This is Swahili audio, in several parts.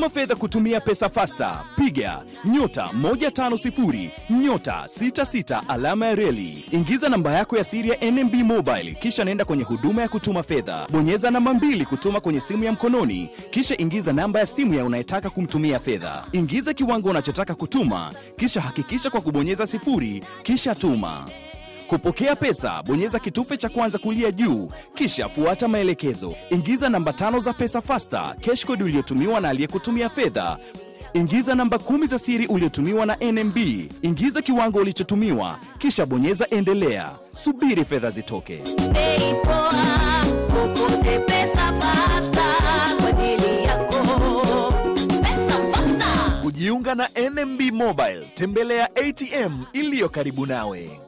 Tuma fedha kutumia pesa fasta, piga nyota 150 nyota 66 alama ya reli. Ingiza namba yako ya siri ya NMB Mobile, kisha nenda kwenye huduma ya kutuma fedha. Bonyeza namba mbili kutuma kwenye simu ya mkononi, kisha ingiza namba ya simu ya unayetaka kumtumia fedha. Ingiza kiwango unachotaka kutuma, kisha hakikisha kwa kubonyeza sifuri, kisha tuma. Kupokea pesa, bonyeza kitufe cha kwanza kulia juu, kisha fuata maelekezo. Ingiza namba tano za pesa fasta, cash code uliotumiwa na aliyekutumia fedha. Ingiza namba kumi za siri uliotumiwa na NMB. Ingiza kiwango ulichotumiwa, kisha bonyeza endelea. Subiri fedha zitoke. Bei poa, popote pesa fasta kwa ajili yako. Pesa fasta. Kujiunga na NMB Mobile, tembelea ATM iliyo karibu nawe.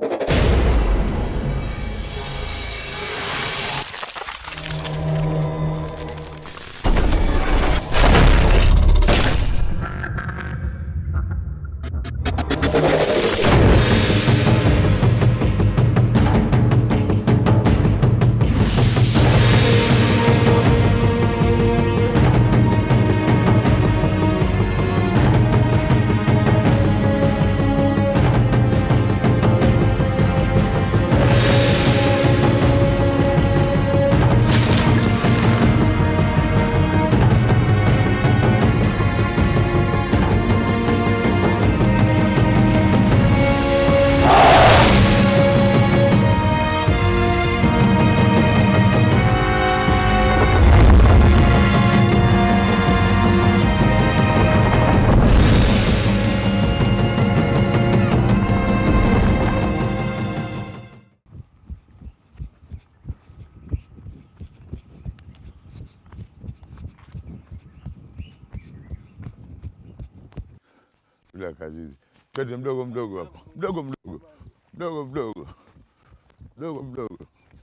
bila kazi hizi. Twende mdogo mdogo hapo, mdogo mdogo mdogo mdogo mdogo mdogo.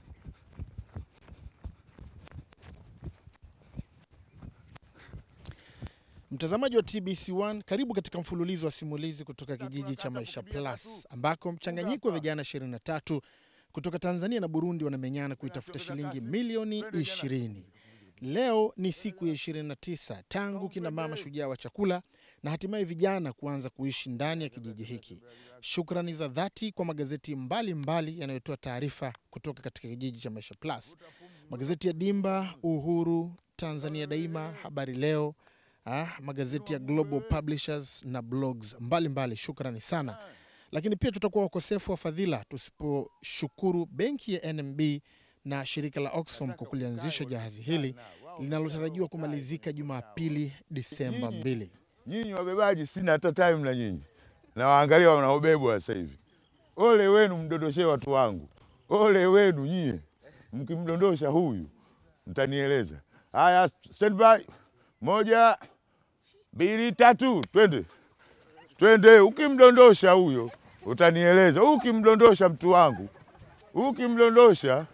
Mtazamaji wa TBC1, karibu katika mfululizo wa simulizi kutoka kijiji cha Maisha Plus ambako mchanganyiko wa vijana 23 kutoka Tanzania na Burundi wanamenyana kuitafuta shilingi milioni 20. Leo ni siku ya 29 tangu kina mama shujaa wa chakula na hatimaye vijana kuanza kuishi ndani ya kijiji hiki. Shukrani za dhati kwa magazeti mbalimbali yanayotoa taarifa kutoka katika kijiji cha Maisha Plus, magazeti ya Dimba, Uhuru, Tanzania Daima, Habari Leo, ah, magazeti ya Global Publishers na blogs mbalimbali mbali. Shukrani sana, lakini pia tutakuwa wakosefu wa fadhila tusiposhukuru benki ya NMB na shirika la Oxfam kwa kulianzisha jahazi hili linalotarajiwa kumalizika Jumapili Disemba 2. Nyinyi wabebaji, sina hata time na nyinyi, na waangalia wanaobebwa sasa hivi. Ole wenu mdondoshee watu wangu, ole wenu nyie, mkimdondosha huyu mtanieleza. Haya, stand by, moja, mbili, tatu, twende twende. Ukimdondosha huyo utanieleza, ukimdondosha mtu wangu, ukimdondosha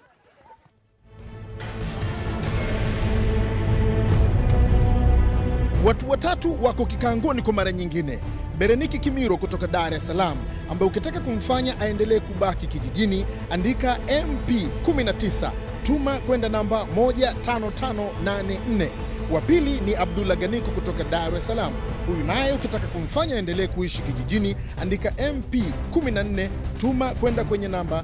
Watu watatu wako kikangoni kwa mara nyingine. Bereniki Kimiro kutoka Dar es Salaam, ambaye ukitaka kumfanya aendelee kubaki kijijini, andika MP 19 tuma kwenda namba 15584. Wa pili ni Abdullah Ganiko kutoka Dar es Salaam. Huyu naye ukitaka kumfanya aendelee kuishi kijijini, andika MP 14 tuma kwenda kwenye namba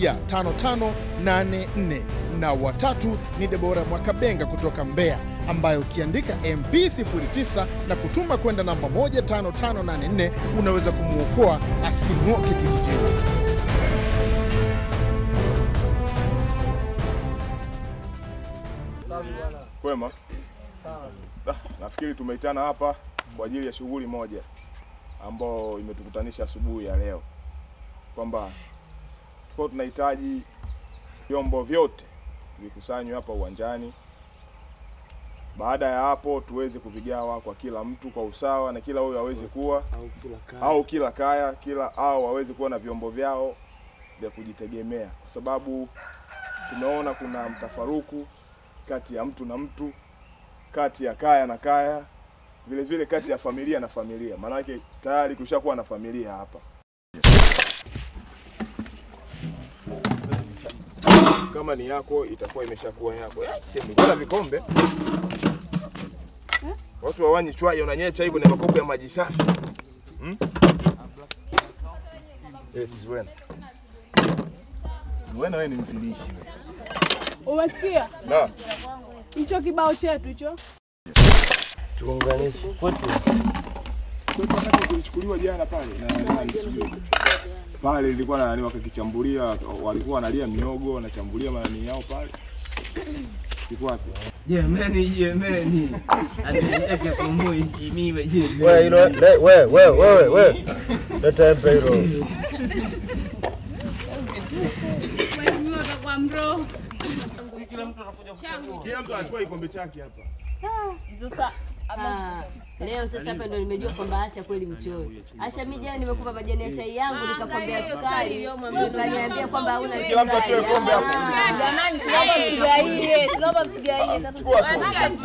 15584. Na watatu ni Debora Mwakabenga kutoka Mbeya, ambayo ukiandika MP 09 na kutuma kwenda namba 15584 unaweza kumwokoa asing'oke kijijini. Kwema. Ah, nafikiri tumeitana hapa kwa ajili ya shughuli moja ambayo imetukutanisha asubuhi ya leo, kwamba tulikuwa tunahitaji vyombo vyote vikusanywe hapa uwanjani. Baada ya hapo tuweze kuvigawa kwa kila mtu kwa usawa, na kila huyo aweze kuwa au kila kaya kila au waweze kuwa na vyombo vyao vya kujitegemea, kwa sababu tumeona kuna mtafaruku kati ya mtu na mtu, kati ya kaya na kaya, vile vile kati ya familia na familia, maanake tayari kushakuwa na familia hapa. Kama ni yako itakuwa imeshakuwa yako. Eh, sema, mbona vikombe Watu wawanyi chwai unanyecha hivyo na makopo ya maji safi. Hmm? Eh, Zuena. Zuena wewe ni mfilishi wewe. Umesikia Na, hicho kibao chetu hicho? Tuunganishe kwetu. kwetu wakati kulichukuliwa jana pale na nani sijui. Pale ilikuwa na nani wakakichambulia, walikuwa wanalia miogo, wanachambulia manani yao pale. Iko wapi? Jemeni, jemeni. Atuweke kumui mimi jemeni. Wewe hilo le- wewe wewe wewe wewe. Leta embe hilo. Kila mtu anachukua kikombe chake hapa. Ah, leo sasa hapa ndo nimejua kwamba Asha kweli mchoyo. Asha, mimi jana nimekupa majani ya chai yangu nikakwambia sukari, ukaniambia kwamba hauna Kila mtu achukue kombe hapo. Jamani, tunaomba mtugaie, tunaomba mtugaie. Chukua tu.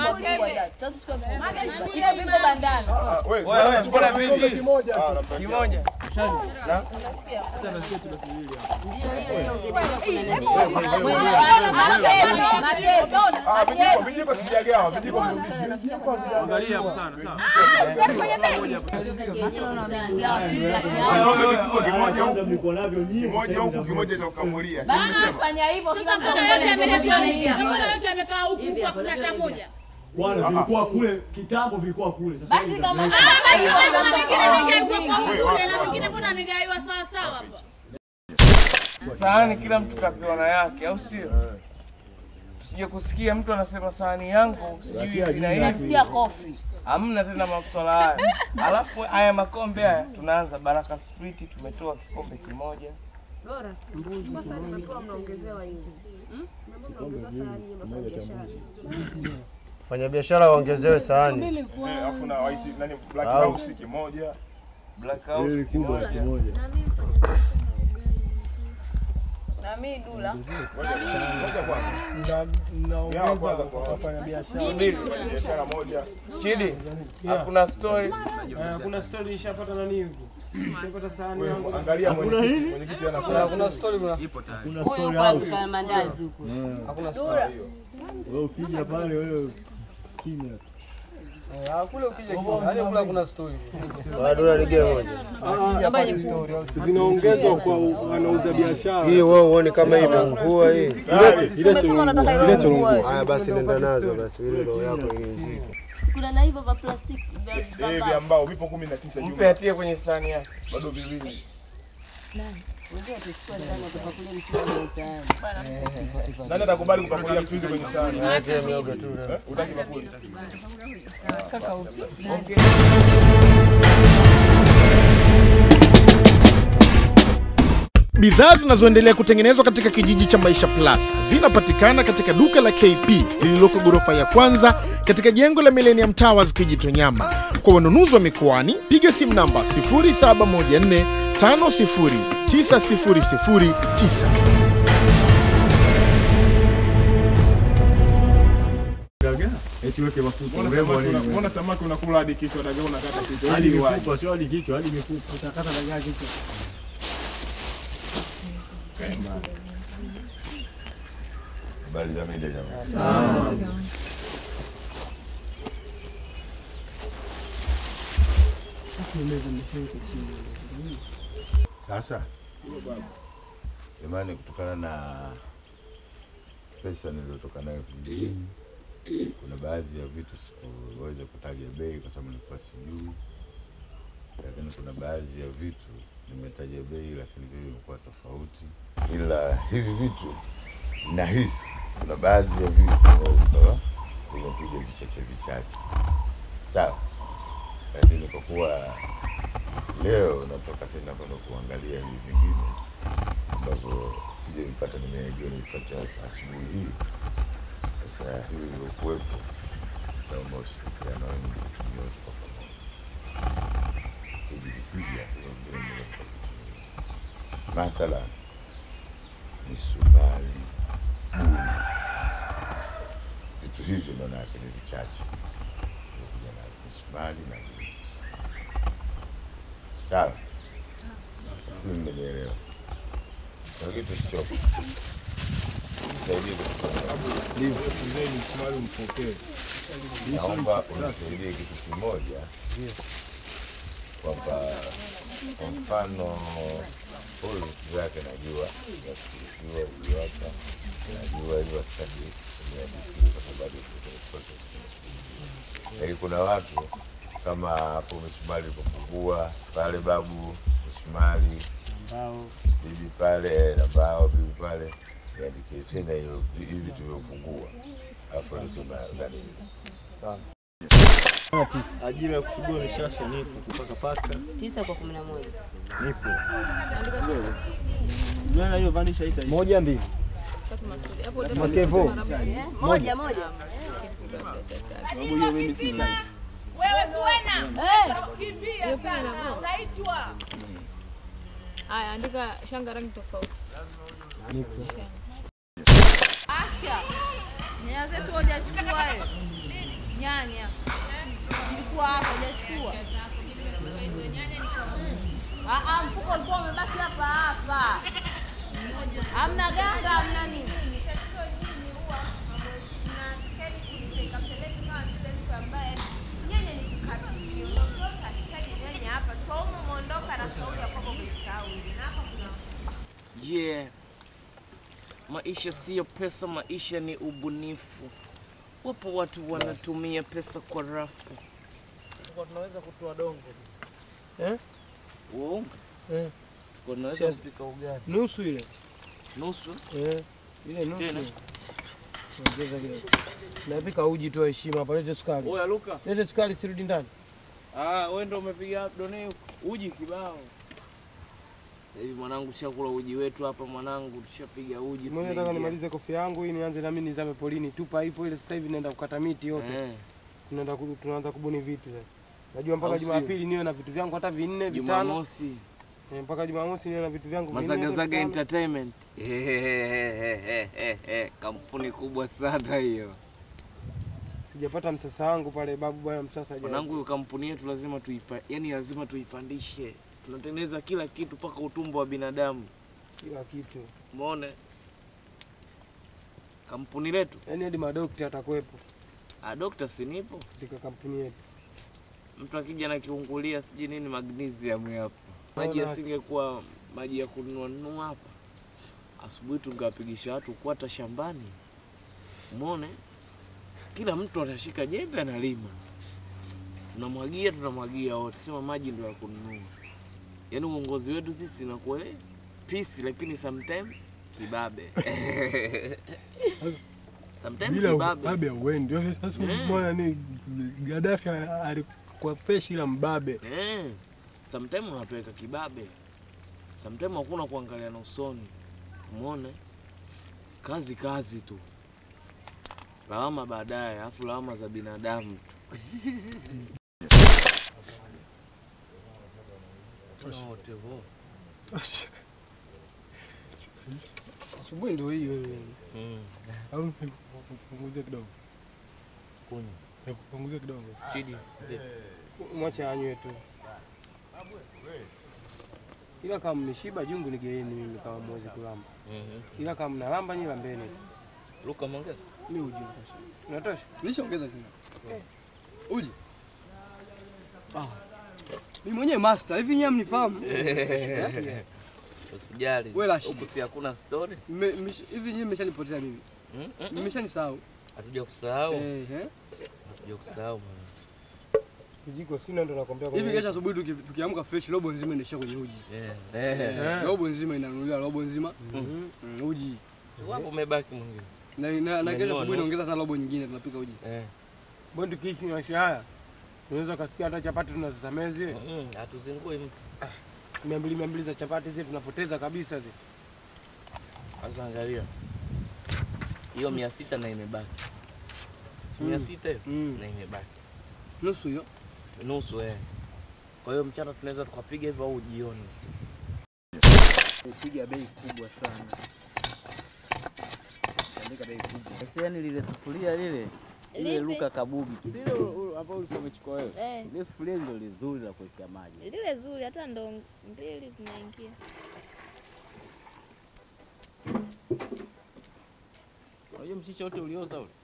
Ile vipo bandani. Ah, Wewe, wewe chukua na vipi? kimoja. Ah, nampatia. Kimoja. Ah, vijiko, vijiko sijagawa, vijiko mrudishe. Angalia hapo sana, sawa. Naomba kikubwa kimoja huku. Kimoja huku, kimoja cha kukamulia. Si nimesema? Fanya hivyo Sasa mbona yote yameletwa huku? Mbona yote yamekaa huku huku hakuna hata moja? Bwana, vilikuwa kule kitambo, vilikuwa kule. Sasa Basi kama Ah, basi wewe mbona mengine yamegaiwa kwa kule na mengine mbona yamegaiwa sawa sawa hapa? Sahani kila mtu kapewa na yake, au sio? Tusije kusikia mtu anasema sahani yangu sijui ina hivi. Natia kofi. Hamna tena maswala haya. Alafu haya makombe haya tunaanza Baraka Street, tumetoa kikombe kimoja. Fanya biashara waongezewe sahani. Eh, alafu na white nani black Au. house kimoja. Black House kimoja. Na mimi dula. Moja kwanza. Mgawa kwanza kwa wafanya biashara. Mbili, biashara moja. Chidi, hakuna story. kuna story ishapata nani huko? Ishapata sahani Wewe, yangu. Angalia mwenyekiti, mwenyekiti anasema. Hakuna story bwana. Kuna Huyu story kwa house. duka la mandazi huko. Hakuna story. Wewe ukija pale wewe kimya. Ah, kule ukija kimoja. Hadi kule hakuna story. Bado nige moja. Zinaongezwa kwa wanauza biashara. Hii wewe uone kama imeungua hii. Umesema unataka ile nguo. Haya basi nenda nazo basi ili roho yako irizike. Kuna na hivyo vya plastiki vya Eh, vya mbao vipo 19 Mpe jumla. atie kwenye sahani yake. Bado viwili. Unajua tuchukua sana kutoka kule mtu sana. Nani atakubali kupakulia mchuzi kwenye sahani? Acha miogo tu. Eh, Utaki bakuli? Bidhaa zinazoendelea kutengenezwa katika kijiji cha Maisha Plus zinapatikana katika duka la KP lililoko ghorofa ya kwanza katika jengo la Millennium Towers Kijitonyama. Kwa wanunuzi wa mikoani, piga simu namba 0714 509009. Eti weke mafuta. Mbona Urembo samaki wa una- nini? mbona samaki unakula hadi kichwa, dagaa unakata kichwa? Hadi Ili waje. mifupa, sio hadi kichwa, hadi mifupa. Utakata dagaa kichwa. Habari za mida jamani. Sasa jamani, kutokana na pesa niliyotoka nayo kijijini, kuna baadhi ya vitu sikuweza kutaja bei kwa sababu nilikuwa sijui, lakini kuna baadhi ya vitu nimetaja bei, lakini bei imekuwa tofauti, ila hivi vitu nahisi kuna baadhi ya vitu ambavyo vikawa vimekuja vichache vichache, sawa. Lakini kwa kuwa leo natoka tena kwenda kuangalia hivi vingine ambavyo sijavipata, nimeagiwa nifuate asubuhi hii. Sasa hivi vilivyokuwepo, naomba ushirikiano wenu nyote kwa pamoja kujipiga hiyo mbele mathala misumari vitu hivyo maana yake ni vichache kuja na misumari na nini. sawa sijui mmenielewa na kitu sichoka nisaidie kitu kimoja. Naomba unisaidie kitu kimoja, kwamba kwa mfano huyu vitu zake najua yakuishiwa uliwapa, najua hivyo sitaki kuniadikii kwa sababu iko kwenye process. Lakini kuna watu kama hapo misumari ilipopungua pale, babu misumari bibi pale na mbao bibi pale, niandikie tena hiyo hivi tulivyopungua, alafu nani Ajira ya kusugua mishasha nipo, kupaka paka Tisa kwa kumi na moja. nipo. Nani hiyo vanisha ita moja mbili. Makevo. Moja moja. Sababu hiyo mimi sina. Wewe Zuena. Eh. Kimbia Hiyo pia sana. inang'oa. Unaitwa. Haya, andika shanga rangi tofauti. Asha. Nyanya zetu hujachukua wewe. Nyanya. Ilikuwa hapa hujachukua. Ah ah, mfuko ulikuwa umebaki hapa hapa. Hamna ganga, hamna nini. Yeah. Maisha siyo pesa, maisha ni ubunifu. Wapo watu wanatumia pesa kwa rafu. Tunaweza kutoa dongo. Eh? Uongo? Eh. Kwa tunaweza Siasa- kupika ugali. Nusu ile. Nusu? Eh. Ile nusu. Tena? Ongeza kidogo. Napika uji tu heshima hapa, lete sukari. Oya Luka. Lete sukari sirudi ndani. Ah, wewe ndio umepiga done huko. Uji kibao. Sasa hivi mwanangu tushakula uji wetu hapa mwanangu, tushapiga uji. Mimi nataka tumeingia. nimalize kofia yangu hii nianze na mimi nizame polini. Tupa ipo ile sasa hivi naenda kukata miti yote. Eh. Tunaenda ku- tunaanza kubuni vitu sasa. Najua mpaka Au sio? Jumapili niwe na vitu vyangu hata vinne vitano. Jumamosi. Eh, mpaka Jumamosi niwe na vitu vyangu vinne. Mazagazaga vitano. Entertainment. Kampuni kubwa sana hiyo. Sijapata msasa wangu pale babu bwana msasa haja- Mwanangu, hiyo kampuni yetu lazima tuipa, yani lazima tuipandishe. Tunatengeneza kila kitu mpaka utumbo wa binadamu. kila kitu. Umeona? Kampuni letu. Yaani hadi madokta atakuwepo Ah, dokta si nipo. katika kampuni yetu. Mtu akija na kiungulia sijui nini magnesium hapo. Maji Naona- yasingekuwa maji ya kununua nunua hapa. Asubuhi tungewapigisha watu kwata shambani. Umeona? Kila mtu atashika jembe analima. Tunamwagia tunamwagia wote. Sema maji ndio ya kununua. Yaani uongozi wetu sisi inakuwa eh, peace lakini sometime kibabe. sometime bila kibabe. ubabe uendi. Wewe Sasa Eh. umeona ni Gaddafi alikuwa fresh ila mbabe. Eh, sometime unapeleka kibabe, sometime hakuna kuangalia na usoni. Umeona, kazi kazi tu, lawama baadaye, alafu lawama za binadamu tu. Wote wo. Tosha. Asubuhi ndio hiyo wewe. Mm. Au nipunguzie kidogo. Kunywa. Nipunguzie kidogo. Chidi, vipi? Mwache anywe tu. Ila kama mmeshiba jungu nigeeni mimi kama mwezi kulamba. Mhm. Ila kama mnalamba nyi lambeni. Luka mwongeza. Mimi uji natosha. Unatosha? Nishaongeza tena. Uji. Ah. Mimi mwenyewe master, hivi nyewe mnifahamu? Usijali. Wewe Rashid. Huku si hakuna story. Mme- mmesh- Hivi nyewe mmeshanipotea mimi. Mm, mm, mm. Mmeshanisahau. Hatuja kusahau. Eh, eh. Hatuja kusahau mwana. Kijiko sina ndo nakwambia Hivi kesho asubuhi tuki- tukiamka fresh robo nzima inaishia kwenye uji. Yeah. Eh, Eh. Robo nzima inanunuliwa robo nzima. Mhm. Mm, Uji. Si wapo umebaki mwingine. Na na, na kesho Umenunua asubuhi nusu. naongeza hata robo nyingine tunapika uji. Eh. Mbona tukiishi maisha haya unaweza ukasikia hata chapati tunazisamea zile Mm, hatuzingui mtu. mia mbili mia mbili za chapati zile tunapoteza kabisa zile. Sasa angalia hiyo mia sita na imebaki, si mia Mm. sita hiyo Mm. na imebaki Nusu hiyo. nusu eh. Kwa hiyo mchana tunaweza tukapiga hivyo au jioni. Piga bei kubwa sana. Andika bei kubwa. Sasa yani lile sufuria lile ile Lipi? Luka Kabugi. Si ile ambao ulikuwa umechukua wewe. Eh. Ile sufuria ndio lizuri la kuwekea maji. Lile zuri, hata ndo mbili zinaingia. mchicha wote ulioza ule?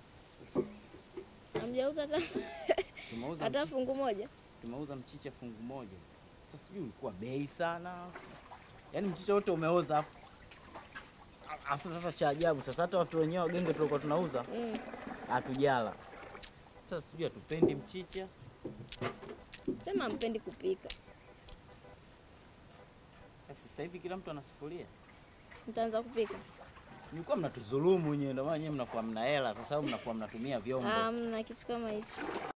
Hamjauza hata Tumeuza hata mchicha- fungu moja. Tumeuza mchicha fungu moja. Sasa sijui ulikuwa bei sana. Yaani mchicha wote umeoza afu. Afu sasa cha ajabu sasa hata watu wenyewe wagenge tulikuwa tunauza Mm. hatujala. Sasa sijui hatupendi mchicha. Sema mpendi kupika. Sasa hivi kila mtu ana sufuria. Mtaanza kupika. Mlikuwa mnatudhulumu nyewe, ndio maana nyewe mnakuwa mna hela kwa sababu mnakuwa mnatumia vyombo. Hamna kitu kama hicho.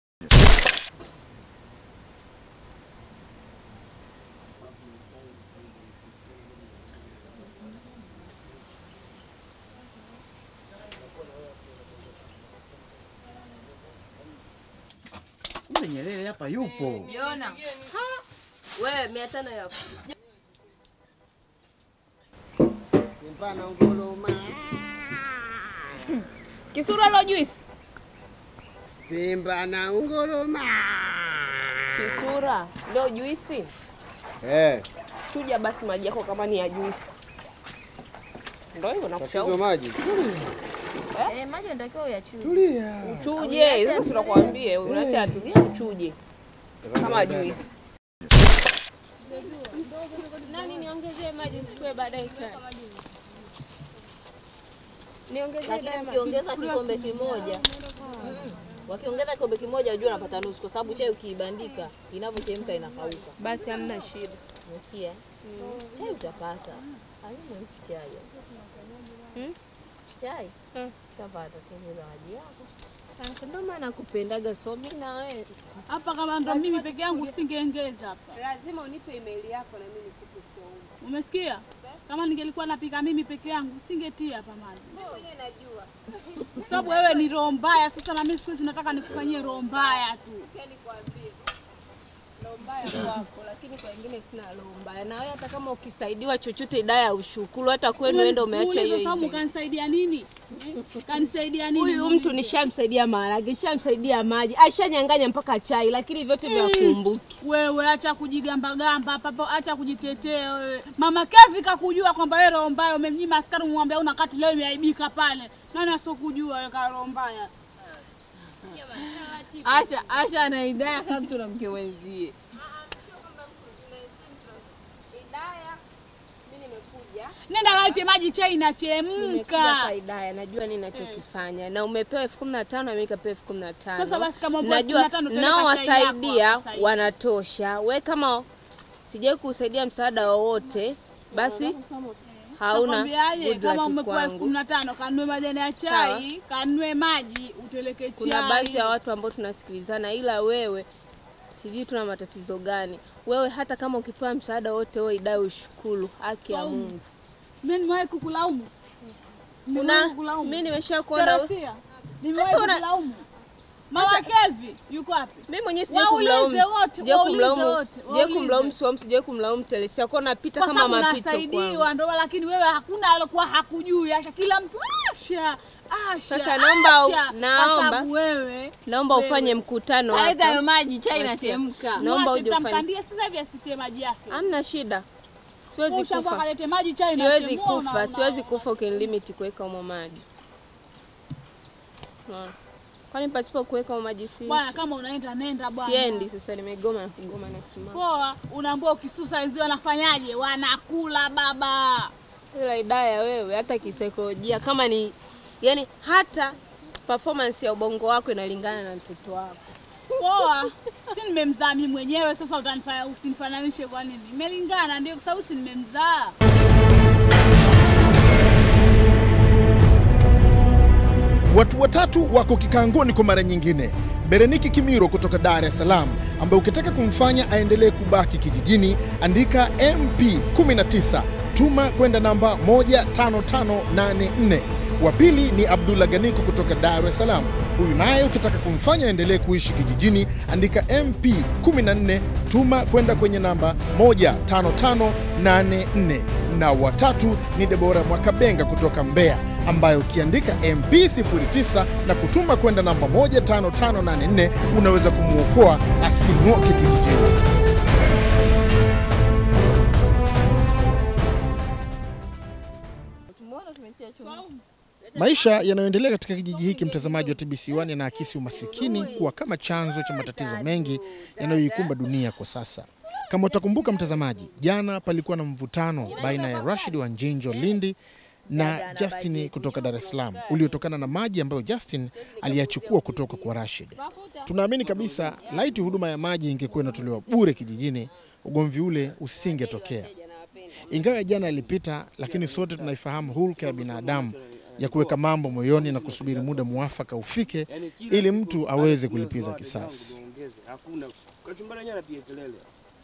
Kumbe Nyerere hapa yupo. Jona. Wewe mia tano yako. Simpana nguluma. Kisura lo juice. Simba na nguruma. Kisura leo juisi. Eh, Chuja basi maji yako kama ni ya juisi. Ndio hivyo tatizo nakushauri. maji. Eh, maji unatakiwa uyachuje. Tulia. Uchuje, sasa tunakwambia unaacha atulie uchuje. Kama juisi. Nani niongezee maji mchukue baadaye chai. Niongezee Lakini daima. mkiongeza kikombe kimoja mm, wakiongeza kikombe kimoja unajua unapata nusu, kwa sababu chai ukiibandika inavyochemka inakauka. Basi hamna shida. Umesikia? Chai utapata. Haina chai. Hmm? Chai utapata, tengeza maji yako. Sasa ndio maana nakupendaga so mimi na wewe. Hapa kama ndo mimi peke yangu singeongeza hapa. Lazima unipe email yako na mimi nikupe saumu. Umesikia? Kama ningelikuwa napika mimi peke yangu singetia hapa maji. Mimi mwenyewe najua. Kwa sababu wewe ni roho mbaya. Sasa na mimi siku hizi nataka nikufanyie roho mbaya tu. Sikia nikwambie. Roho mbaya kwako, lakini kwa wengine sina roho mbaya. Na wewe hata kama ukisaidiwa chochote idaya ushukuru, hata kwenu Ume- enda umeacha hiyo muulize Saumu hiyo. kanisaidia nini? Eh? Kanisaidia nini? Huyu muulize. mtu nishamsaidia maharage, nishamsaidia maji, ashanyang'anya mpaka chai, lakini vyote vya kumbuki. Wewe acha kujigambagamba hapa hapo, acha kujitetea wewe. Mama Kevi kakujua kwamba wewe roho mbaya, umemnyima askari umwambia una kati leo imeaibika pale. Nani asokujua wewe ka roho mbaya? Asha Asha ana idaya kama mtu na mke wenzie. Nenda kalete maji, chai Nimekuja inachemka. kwa idaya, najua nini nachokifanya, na umepewa elfu kumi na tano na mimi nikapewa elfu kumi na tano. Sasa basi kama umepewa najua 15 tena nao kwa chai yako wasaidia hapa sasa hivi. wanatosha. We kama sijai kusaidia msaada wowote, basi hauna Nakwambiaje, good luck kama umepewa elfu kwangu. kumi na tano kanunue majani ya chai, kanunue maji, uteleke chai. Kuna baadhi ya watu ambao tunasikilizana, ila wewe sijui tuna matatizo gani. Wewe hata kama ukipewa msaada wote, wewe idai ushukuru, haki ya Saumu. Mungu. Mimi nimewahi kukulaumu. Una- Nimewahi kukulaumu. mimi nimeshakuona we- Teresia, Nimewahi Sasa una- kukulaumu. Mama Kelvi yuko wapi? Mimi mwenyewe sijai Waulize kumlaumu, wote, sijai waulize kumlaumu, wote, sijai waulize. kumlaumu Swam, sijai kumlaumu Teresia, kwa napita Kwa kama sababu mapito kwangu. unasaidiwa ndo, lakini wewe hakuna alokuwa hakujui. Asha kila mtu Asha, Asha. Sasa naomba- Asha. naomba- kwa sababu wewe Naomba wewe. ufanye mkutano Aleta hapa. hayo maji, chai Wasikia? inachemka. Naomba Mwache, uje ufanye. tutamkandia sasa hivi asitie maji yake. Hamna shida. Siwezi Ushaambiwa kufa. kalete maji, chai Siwezi inachemua, kufa, una- siwezi kufa ukinilimiti kuweka umo maji. Unaona? Kwani pasipo kuweka umo maji si Bwana, kama unaenda nenda bwana. Siendi sasa, nimegoma na kugoma na simama. Poa, unaambia ukisusa wenzio wanafanyaje? Wanakula baba. Ila idaya wewe, hata kisaikolojia kama ni yani, hata performance ya ubongo wako inalingana na mtoto wako. Poa, si nimemzaa mimi mwenyewe, sasa utanifanya usinifananishe kwa nini? Imelingana ndio, kwa sababu si nimemzaa. Watu watatu wako kikangoni kwa mara nyingine. Bereniki Kimiro kutoka Dar es Salaam, ambaye ukitaka kumfanya aendelee kubaki kijijini, andika MP 19 tuma kwenda namba 15584. Wa pili ni Abdullah Ganiko kutoka Dar es Salaam. Huyu naye ukitaka kumfanya aendelee kuishi kijijini, andika MP 14 tuma kwenda kwenye namba 15584. Na watatu ni Debora Mwakabenga kutoka Mbeya, ambayo ukiandika MP 09 na kutuma kwenda namba 15584 unaweza kumwokoa asing'oke kijijini. Tumeona tumetia chumvi. Maisha yanayoendelea katika kijiji hiki, mtazamaji wa TBC1, yanaakisi umasikini kuwa kama chanzo cha matatizo mengi yanayoikumba dunia kwa sasa. Kama utakumbuka mtazamaji, jana palikuwa na mvutano baina ya Rashid wa Njinjo Lindi na Justin kutoka Dar es Salaam uliotokana na maji ambayo Justin aliyachukua kutoka kwa Rashid. Tunaamini kabisa laiti huduma ya maji ingekuwa inatolewa bure kijijini, ugomvi ule usingetokea. Ingawa ya jana yalipita, lakini sote tunaifahamu hulka ya binadamu ya kuweka mambo moyoni na kusubiri muda muafaka ufike ili mtu aweze kulipiza kisasi. Hakuna kachumbari yenyewe anapiga kelele.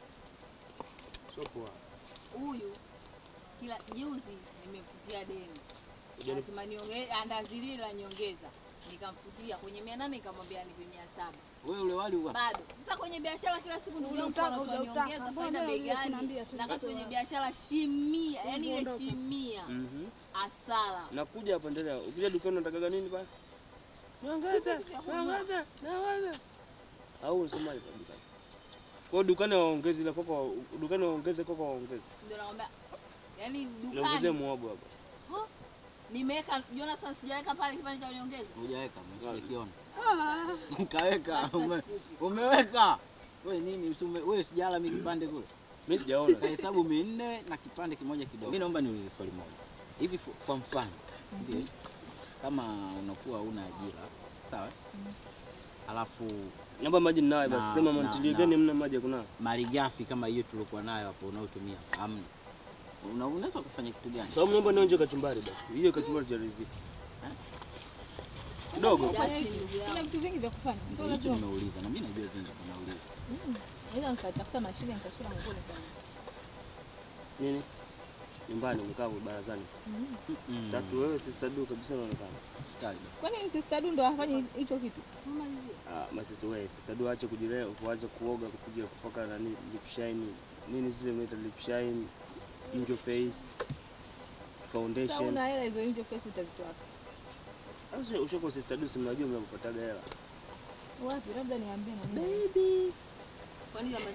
Sio poa. Huyu kila juzi nimemfutia deni, Ujani- lazima niongee andazi lile la nyongeza, nikamfutia kwenye mia nane nikamwambia nipe mia saba Wewe ule wali uwa. bado. Sasa kwenye biashara kila siku ndugu yangu Unataka, anatoa unataka. nyongeza, Mbona faida bei wewe gani? unaniambia tu Na kati kwenye nitoa. biashara shimia, yani ile Ondoka. shimia Mhm. asala. Nakuja hapa endelea. Ukija dukani unataka nini bana? Nyongeza, nyongeza, nyongeza. Au unasemaje kwa dukani? Kwa hiyo dukani waongeze ile koko, dukani waongeze koko waongeze. Ndio nakwambia, yani Niongezee dukani muhogo hapa. Huh? nimeweka Jonathan, sijaweka pale kipande cha nyongeza. Hujaweka, msikiona. Kaweka, ume, umeweka. Wewe nini? usume- Wewe sijala mimi kipande kule. Mimi sijaona. Kahesabu minne na kipande kimoja kidogo. Mimi naomba niulize swali moja. Hivi fu- kwa mfano, ndio kama unakuwa una ajira, sawa? Alafu Naomba maji ninayo na- basi. Sema na- mantilie na- gani mna maji ya kunawa? malighafi kama hiyo tuliokuwa nayo hapo unaotumia hamna. Una- Unaweza kufanya kitu gani? Sababu naomba nionje kachumbari basi. Hiyo kachumbari cha riziki. Kidogo. Kuna vitu vingi vya kufanya. Sio Hicho lazima. nimeuliza na mimi najua vingi kunauliza. Mm. Naweza nikatafuta mashine nikashona nguo nikafanya. Nini? Nyumbani mkavu barazani. Mm. Tatu wewe sister du kabisa unaonekana. Kwani sister Du ndo afanye hicho kitu? Malizie. Ah, masisi wewe sister du aache kujilea, kuacha kuoga, kupiga kupaka nani lip shine, nini zile mnaita lip shine, angel face, Sasa foundation. una hela hizo nje face utazitoa wapi? Sasa ushoko sister du si mnajua mnapataga hela. Wapi? Labda niambie na mimi. Baby. Kwani kama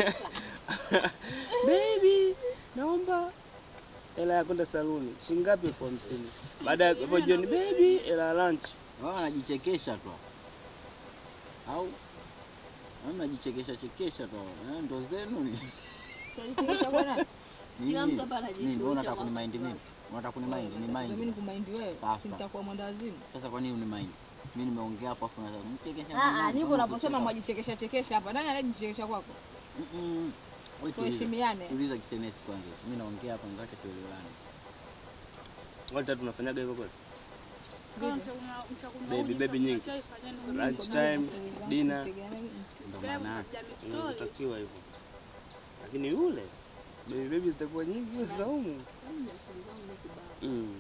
za Baby, naomba hela ya kwenda saluni. Shilingi ngapi? elfu hamsini. Baada ya hapo jioni, baby, hela ya lunch. Wao wanajichekesha tu. Au wanajichekesha chekesha tu. Eh, ndo zenu ni. Tunajichekesha kwa nani? Kila mtu hapa Nini? anajishughulisha Wewe unataka kwa kunimaindi wakati mimi? Unataka kunimaindi? Ni Mimi mind. nikumaindi wewe. Sasa. si Nitakuwa mwenda wazimu. Sasa kwa nini unimaindi? Mimi nimeongea hapo afu unataka mchekesha. Ah, ah, mwanangu, ndivyo kama unaposema kucheka. mwajichekesha chekesha hapa. Nani anajichekesha kwako? Mm-mm. Wewe tuliza. Tuheshimiane. Tuliza kitenesi kwanza. Mimi naongea hapa nataka tuelewane. Wale tatu tunafanyaga hivyo kweli? Kama mchakuna- mchakuna Baby, uji, baby nyingi. chai, fanyeni Lunch time, dinner. Ndio Sasa maana yake. mnapiga mistori. Inatakiwa hivyo. Lakini yule baby baby zitakuwa nyingi hiyo saumu. Mm.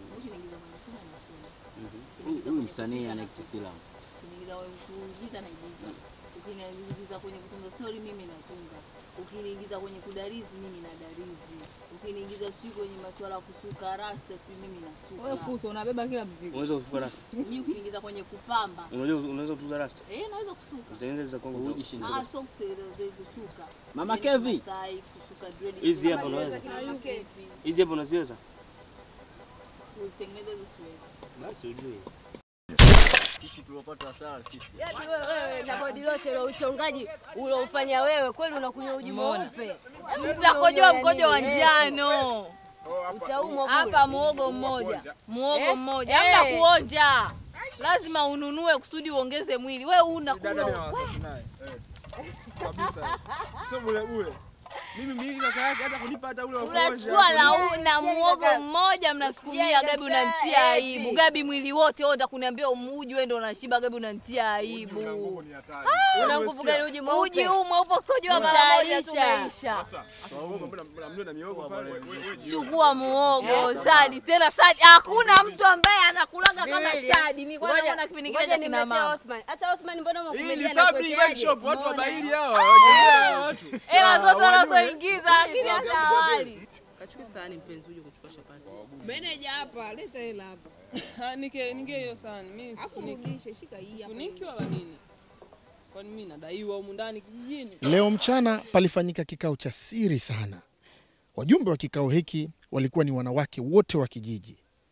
Huyu- Huyu msanii anaekti filamu. Ukiniingiza wewe kuigiza naigiza. Ukiniingiza kwenye kutunga story mimi natunga. Ukiniingiza kwenye kudarizi mimi nadarizi. Ukiniingiza sijui kwenye masuala ya kusuka rasta si mimi nasuka. Wewe kuso unabeba kila mzigo. Unaweza kufuka rasta. Mimi ukiniingiza kwenye kupamba. Unajua unaweza kutuza rasta. Eh, naweza kusuka. Utengeneze za Kongo. Ah, sio kutengeneza kusuka. Mama Yaani Kevi. Masai, kusuka dread. Hizi hapa Kama unaweza. zile za kina Kevi. Hizi hapo unaziweza? Kuzitengeneza hizo siwezi. Basi ujue. Sisi tuliopata hasara sisi. Yaani wewe wewe na bodi lote la uchongaji uliofanya wewe kweli unakunywa uji Umeona? mweupe. Mtakojoa mkojo wa njano. Utaumwa Hapa muogo mmoja, muogo Eh? mmoja, hamna Eh. kuonja. Lazima ununue kusudi uongeze mwili. We una Dada mimi hawatoshi naye. Eh. Kabisa. Sio bure bure. Mimi mimi kaka yake hata kunipa hata ule wa kuonja. unachukua na, u- na muogo mmoja mnasukumia. Gabi unanitia aibu. Gabi mwili wote wewe utakuniambia umuji wewe ndio unashiba. Gabi unanitia aibu. Una nguvu gani uji mweupe? Uji huu mweupe kukojoa mara moja tu umeisha. Mbona miogo pale? Wewe wewe. Chukua muogo Sadi, tena Sadi, hakuna mtu ambaye anakulaga kama Mimi. Sadi. Nilikuwa Ngoja- naona kipindi kile ngoja cha kina nimletea mama. Othman. Hata Othman mbona Hii umekumedia ni na Sabri Bike kuwekeaje? Shop, watu wa Umeona? Baili hawa. Wajua watu. Hela zote Ah, wajue. wanazoingiza lakini hata awali. Kachukua sahani mpenzi uje kuchukua chapati. Meneja hapa, leta hela hapa. Nike nige hiyo sahani. Mimi Afu rudishe, shika hii hapa. Funiki wala nini? Kwani mimi nadaiwa humu ndani kijijini? Leo mchana palifanyika kikao cha siri sana. Wajumbe wa kikao hiki walikuwa ni wanawake wote wa kijiji.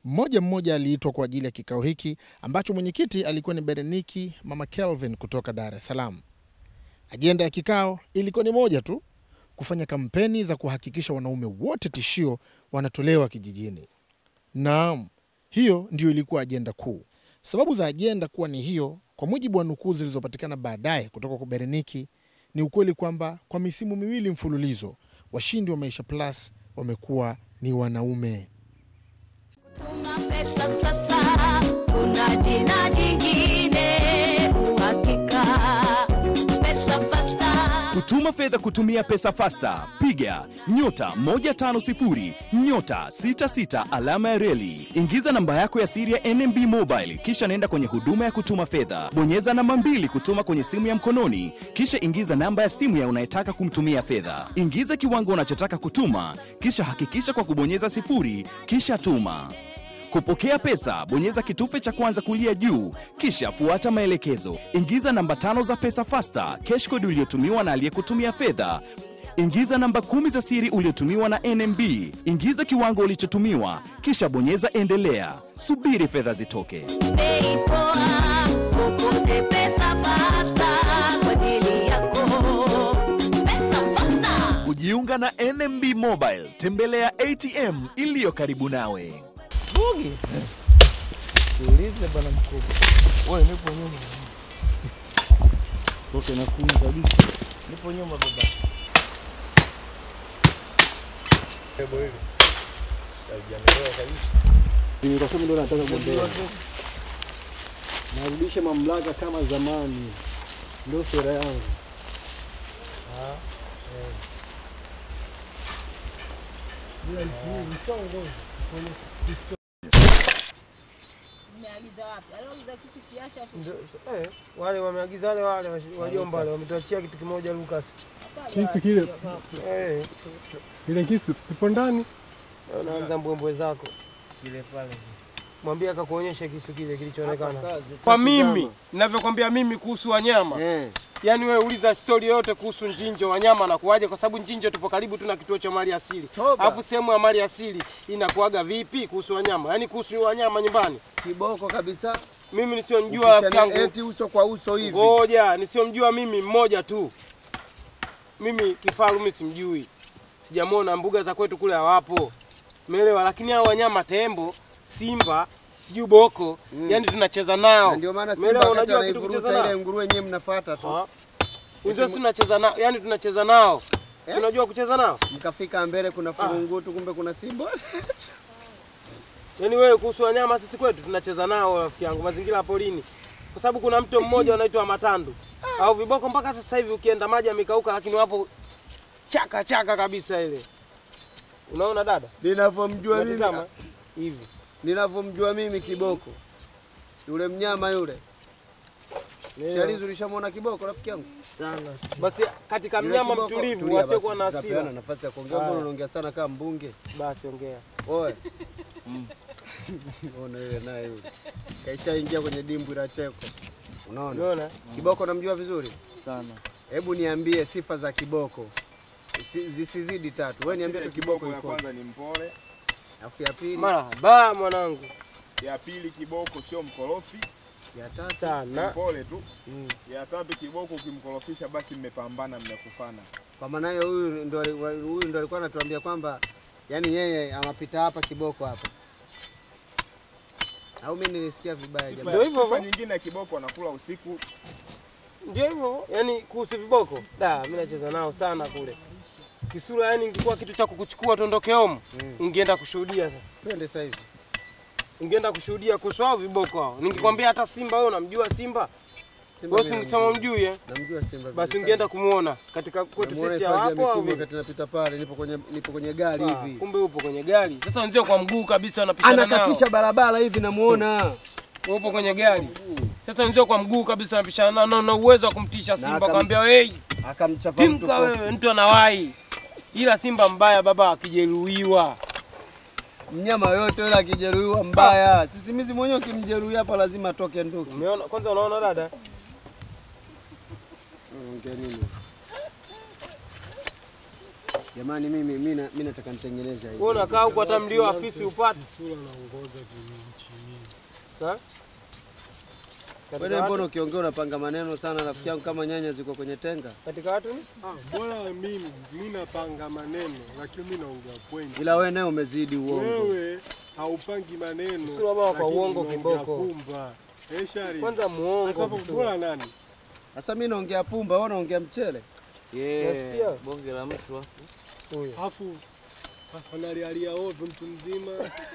Mmoja mmoja aliitwa kwa ajili ya kikao hiki ambacho mwenyekiti alikuwa ni Bereniki Mama Kelvin kutoka Dar es Salaam. Ajenda ya kikao ilikuwa ni moja tu, kufanya kampeni za kuhakikisha wanaume wote tishio wanatolewa kijijini. Naam, hiyo ndio ilikuwa ajenda kuu. Sababu za ajenda kuwa ni hiyo, kwa mujibu wa nukuu zilizopatikana baadaye kutoka kwa Bereniki, ni ukweli kwamba kwa misimu miwili mfululizo washindi wa Maisha Plus wamekuwa ni wanaume. pesa sasa, kuna jina jingine uhakika. Pesa fasta Kutuma fedha kutumia pesa fasta, piga nyota 150 nyota 66 alama ya reli. Ingiza namba yako ya siri ya NMB Mobile, kisha nenda kwenye huduma ya kutuma fedha. Bonyeza namba mbili kutuma kwenye simu ya mkononi, kisha ingiza namba ya simu ya unayetaka kumtumia fedha. Ingiza kiwango unachotaka kutuma, kisha hakikisha kwa kubonyeza sifuri, kisha tuma. Kupokea pesa, bonyeza kitufe cha kwanza kulia juu, kisha fuata maelekezo. Ingiza namba tano za pesa fasta, cash code uliotumiwa na aliyekutumia fedha. Ingiza namba kumi za siri uliotumiwa na NMB. Ingiza kiwango ulichotumiwa, kisha bonyeza endelea. Subiri fedha zitoke. bei poa, popote pesa fasta kwa ajili yako. Pesa fasta. Kujiunga na NMB Mobile, tembelea ATM iliyo karibu nawe. Bugi. Tuulize bwana mkubwa. Wewe nipo nyuma. Toke na kumi kabisa. Nipo nyuma baba. Hebu hivi. Haijaelewa kabisa. Nikasema ndio nataka kuondoa. Narudisha mamlaka kama zamani, ndio sera yangu. Umeagiza wapi? Aliagiza kitu kiasha hapo. Ndio, eh, wale wameagiza wale wale wajomba wale wametuachia kitu kimoja Lucas. Kisu kile Eh, kile kisu kipo ndani. unaanza mbwembwe zako. Kile pale. Mwambie akakuonyesha kisu kile kilichoonekana. kazi, Kwa kazi mimi zama. ninavyokwambia mimi kuhusu wanyama Eh. Yaani wewe uliza stori yoyote kuhusu Njinjo wanyama na kuwaje, kwa sababu Njinjo tupo karibu tu na kituo cha mali asili. Alafu sehemu ya mali asili inakuaga vipi kuhusu wanyama? Yaani kuhusu wanyama nyumbani. Kiboko kabisa. Mimi nisiyomjua rafiki Ukishani- yangu. eti uso kwa uso hivi. Ngoja, nisiyomjua mimi mmoja tu. Mimi kifaru mimi simjui. Sijamwona mbuga za kwetu kule hawapo. Umeelewa? Lakini hao wanyama tembo, simba, sijui boko, Mm. yani tunacheza nao. Na ndio maana Umeelewa? Simba wakati Unajua kitu kucheza anaivuruta ile nao? nguruwe nyewe mnafuata tu. Unajua si tunacheza nao, yani tunacheza nao. Eh? Unajua kucheza nao? Mkafika mbele kuna furungutu kumbe kuna simba. Yaani wewe kuhusu wanyama sisi kwetu tunacheza nao rafiki yangu, mazingira ya porini. Kwa sababu kuna mto mmoja unaitwa Matandu. Au viboko mpaka sasa hivi ukienda maji yamekauka lakini wapo chaka chaka kabisa ile. Unaona dada? Ninavyomjua mimi Unatizama? hivi. Ninavyomjua mimi kiboko. Yule mnyama yule. Ndio. Shalizi ulishamwona kiboko rafiki yangu? Sana. Basi katika Yule mnyama kiboko- mtulivu Tulia wasiokuwa basi, na hasira. tutapeana nafasi ya kuongea, mbona Haya. unaongea sana kama mbunge? Basi ongea. Oe. Ona yule naye yule. Kaishaingia kwenye dimbwi la cheko. Unaona? Unaona? Kiboko namjua vizuri? Sana. Hebu niambie sifa za kiboko. Si- Zisizidi tatu. Wewe niambie tu kiboko ya iko. kwanza ni mpole, Alafu ya pili. Marahaba mwanangu. ya pili kiboko sio mkorofi, Ya tatu. Sana. mpole tu. Mm. Ya tatu kiboko ukimkorofisha basi mmepambana, mmekufana. Kwa maana hiyo huyu ndo ali- wa- huyu ndo alikuwa anatuambia kwamba yani yeye anapita hapa kiboko hapa. Au mimi nilisikia vibaya Sifa, jamani. sifa nyingine ya kiboko anakula usiku. Ndio hivyo, yani kuhusu viboko, da, mimi nacheza nao sana kule. Kisura yani ingekuwa kitu cha kukuchukua tuondoke home, ungeenda kushuhudia sasa. Twende sasa hivi. Ungeenda kushuhudia kuhusu hao viboko hao. Ningekwambia hata Simba wewe unamjua Simba? Simba Wewe mimi ungesema namjua. mjui eh? Namjua Simba. Basi vizuri ungeenda sana. kumuona katika kwetu Namuona sisi hifadhi ya hapo au Mikumi vipi? wakati napita pale, nipo kwenye nipo kwenye gari Ah, hivi. Kumbe upo kwenye gari. Sasa wenzio kwa mguu kabisa wanapishana nao. Anakatisha barabara hivi namuona. Wewe upo kwenye gari. Sasa wenzio kwa mguu kabisa wanapishana nao na una uwezo wa kumtisha Simba akam- akamwambia hey, Akamchapa mtu timka kofi. wewe, mtu anawahi. Ila Simba mbaya baba akijeruhiwa. Mnyama yote yule akijeruhiwa mbaya. Sisimizi mwenyewe ukimjeruhi hapa lazima atoke nduki. Umeona kwanza unaona dada? Ongea nini? Jamani, mimi mimi na- mimi nataka nitengeneze hivi. Wewe unakaa huko hata mlio afisi upate. Sura naongoza kinchi mimi. Ha? Katika Wewe mbona watu- ukiongea unapanga maneno sana rafiki yangu kama nyanya ziko kwenye tenga? Katika watu ni? Ah, bora mimi mimi napanga maneno lakini mimi naongea point. Ila wewe naye umezidi uongo. Wewe haupangi maneno. Sura baba kwa lakini uongo unaongea kiboko. Pumba. Eh, Shari. Kwanza muongo Sasa hapo mtu. bora nani? Sasa mimi naongea pumba, wewe unaongea mchele. Yeah, bonge la mtu hapo. Huyo. Alafu analialia ovyo mtu mzima.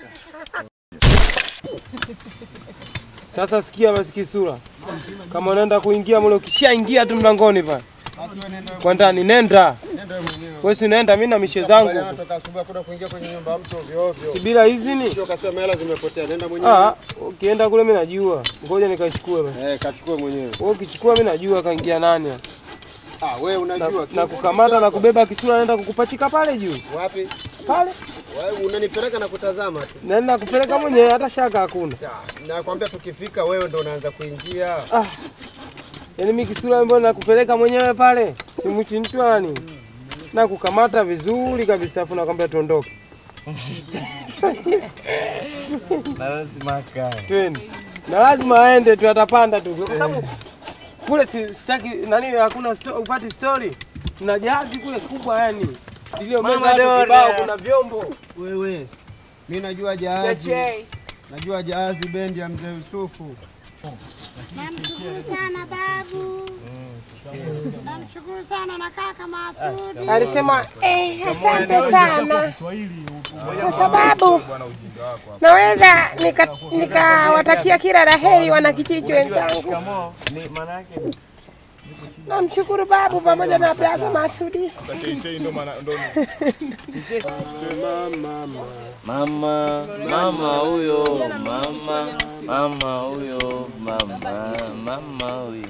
Sasa sikia basi kisura. Kama unaenda kuingia mle ukishaingia tu mlangoni pale. Basi wewe nenda. Kwa ndani nenda. Nenda wewe mwenyewe. Wewe si unaenda mimi na mishe zangu. Bwana, Toka asubuhi hakuna kuingia kwenye nyumba ya mtu ovyo ovyo. Si bila idhini? Sio kasema hela zimepotea, nenda mwenyewe. Ah, ukienda kule mimi najua. Ngoja nikachukue basi. Eh, kachukue mwenyewe. Wewe ukichukua mimi najua kaingia nani. hapa. Ah, wewe unajua Na, tu. na kukamata na kubeba kisura naenda kukupachika pale juu. Wapi? Pale. Wewe unanipeleka na kutazama tu. Naenda kupeleka mwenyewe hata shaka hakuna. Nakwambia tukifika wewe ndo unaanza kuingia. Ah. Yaani mimi kisura ambayo nakupeleka mwenyewe pale. Simuchi mtu wala nini. Na kukamata vizuri kabisa afu nakwambia tuondoke. Na lazima akae. Twende. Na lazima aende tu atapanda tu. Kwa sababu kule si, sitaki nani hakuna sto, upati story. Tuna jahazi kule kubwa yani. Ilio meza Mama hapo Dora. kibao kuna vyombo. Wewe. Mimi najua jahazi. Cheche. Najua jahazi bendi ya mzee Yusufu. Namshukuru sana babu. Namshukuru sana na kaka Masudi. Alisema eh, asante sana kwa sababu naweza nika- nikawatakia kila la heri wanakijiji wenzangu. Ni maana yake Namshukuru babu pamoja na Plaza Masudi. Mama, mama huyo, mama, mama huyo, mama, mama huyo.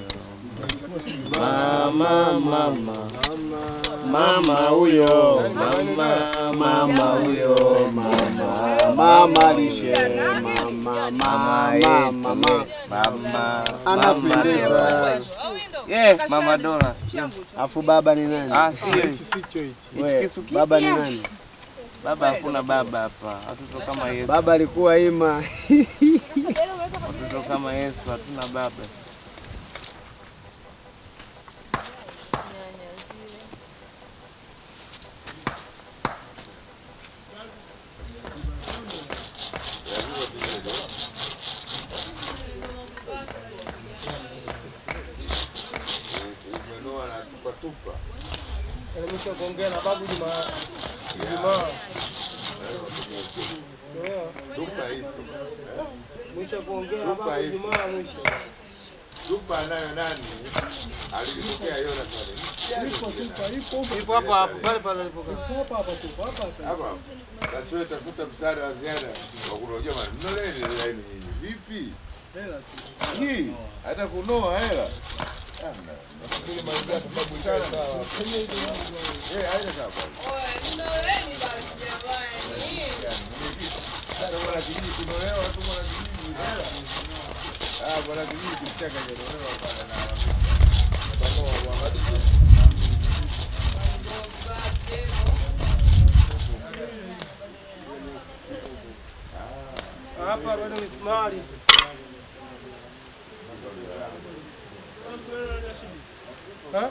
Mama, mama, mama huyo, mama, mama huyo, mama, Mama lishe, mama, mama, mama, mama. mama, Anapendeza. Yeah, mama Dora. Afu baba ni nani? Ah, sio Sicho hichi. We, baba ni nani? Baba hakuna baba hapa. Watoto kama Yesu. Baba alikuwa ima. Watoto kama Yesu hatuna baba. Nimesha kuongea na babu Juma Ijumaa. Mwisho kuongea na babu Ijumaa mwisho. Tupa nayo nani? Alitokea Yona pale. Ipo tupa, ipo. Ipo hapa hapo pale pale alipokaa. Hapa hapa tupa, hapa hapa. Hapa. Sasa wewe tafuta msaada wa ziada wa kunojua maana mnoleni laini nyinyi. Vipi? Hela tu. Hii hata kunoa hela. Hamna. Nafikiri mambo ya sababu sana. Eh, haina sababu. Sasa bwana kijiji kunolewa tu bwana kijiji hela. Ah, bwana kijiji kichaka kunolewa pale na pamoja uangalie. Hapa bado misumari. Ha?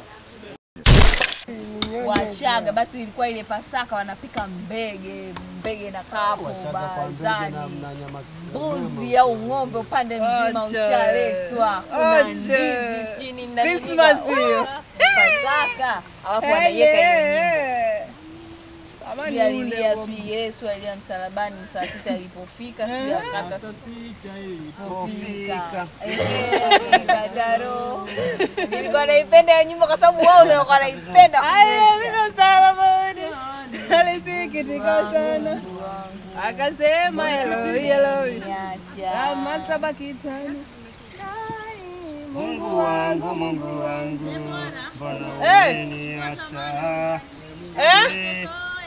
Wachaga basi ilikuwa ile Pasaka wanapika mbege, mbege na kapo barazani, mbuzi au ng'ombe upande mzima Acha. ushaletwa, kuna Acha. ndizi sijui nini na nini. Christmas hiyo. Oh, Pasaka alafu Eh, wanaiweka ile eh, nyimbo. Amani Sijui alilia ule sijui Yesu alia msalabani saa sita alipofika sijui akata Ilipofika. Ehe, Dadaro. Nilikuwa naipenda hiyo nyimbo kwa sababu wao ndio walikuwa naipenda. alisikitika sana akasema Eloi Eloi kama saba kitani Mungu wangu, Mungu wangu, mbona Eh. umeniacha? Eh?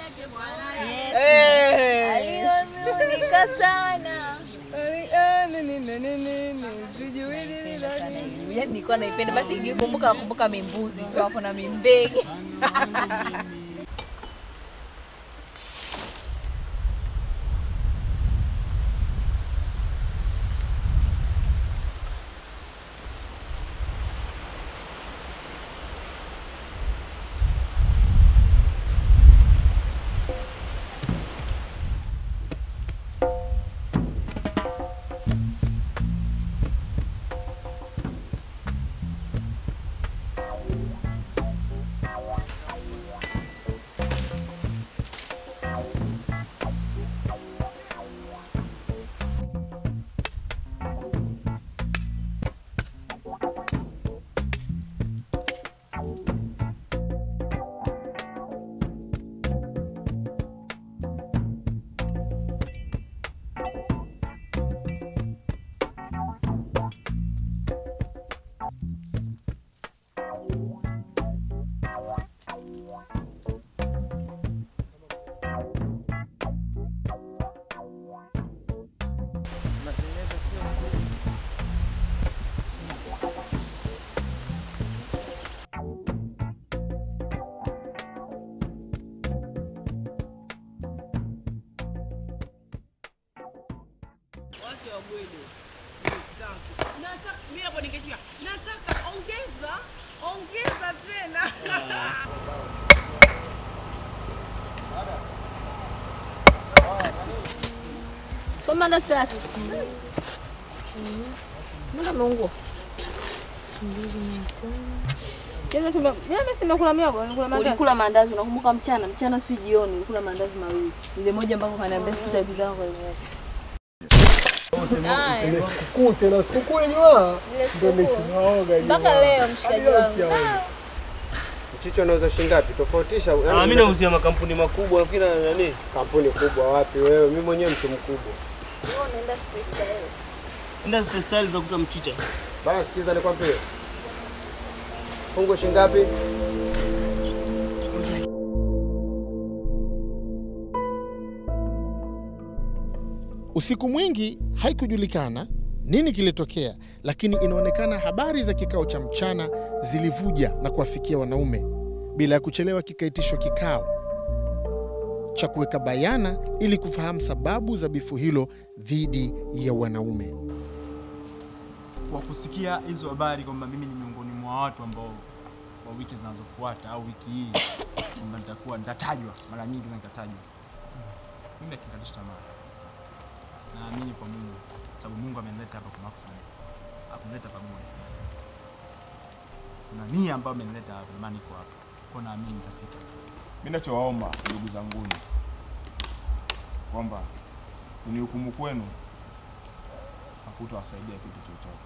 Eh. Alihuzunika sana. Eh, nini, nini, nini, sijui nini, nini. Yaani nilikuwa naipenda basi nikikumbuka nakumbuka mimbuzi tu hapo na mimbege. Wacha wabwede. Sitaki. Nataka mimi hapo ningetia. Nataka ongeza, ongeza tena. Soma na tatu. Mbona ameungua? Jana tume jana mimi simekula miogo, nilikula mandazi. Ulikula maandazi, unakumbuka mchana? Mchana si jioni, ulikula maandazi mawili. Ile moja ambako kaniambia sikuta bidhaa kwa hiyo. Sikukuu tena, sikukuu yenyewe Ile ndio sikukuu. nikiwaoga Mpaka leo mshikaji wangu. Ah, Mchicho anauza shilingi ngapi? Tofautisha. yaani Ah, mimi nauzia makampuni makubwa lakini na nani? Kampuni kubwa wapi wewe? Mimi mwenyewe mtu mkubwa. wewe unaenda street style. Enda State Style utakuta mchicha. Bana sikiza nikwambie. Fungu shilingi ngapi? Usiku mwingi haikujulikana nini kilitokea, lakini inaonekana habari za kikao cha mchana zilivuja na kuwafikia wanaume. Bila ya kuchelewa, kikaitishwa kikao cha kuweka bayana ili kufahamu sababu za bifu hilo dhidi ya wanaume. Kwa kusikia hizo habari kwamba mimi ni miongoni mwa watu ambao kwa wiki zinazofuata au wiki hii kwamba nitakuwa nitatajwa mara nyingi na nitatajwa, mimi akikatisha tamaa. Naamini kwa Mungu, sababu Mungu amenileta hapa kwa makusudi, akunileta pamoja. Kuna nia ambayo amenileta hapa, ndio maana niko hapa, kwa naamini nitafika. Mimi nachowaomba ndugu zanguni kwamba unihukumu kwenu hakutawasaidia kitu chochote.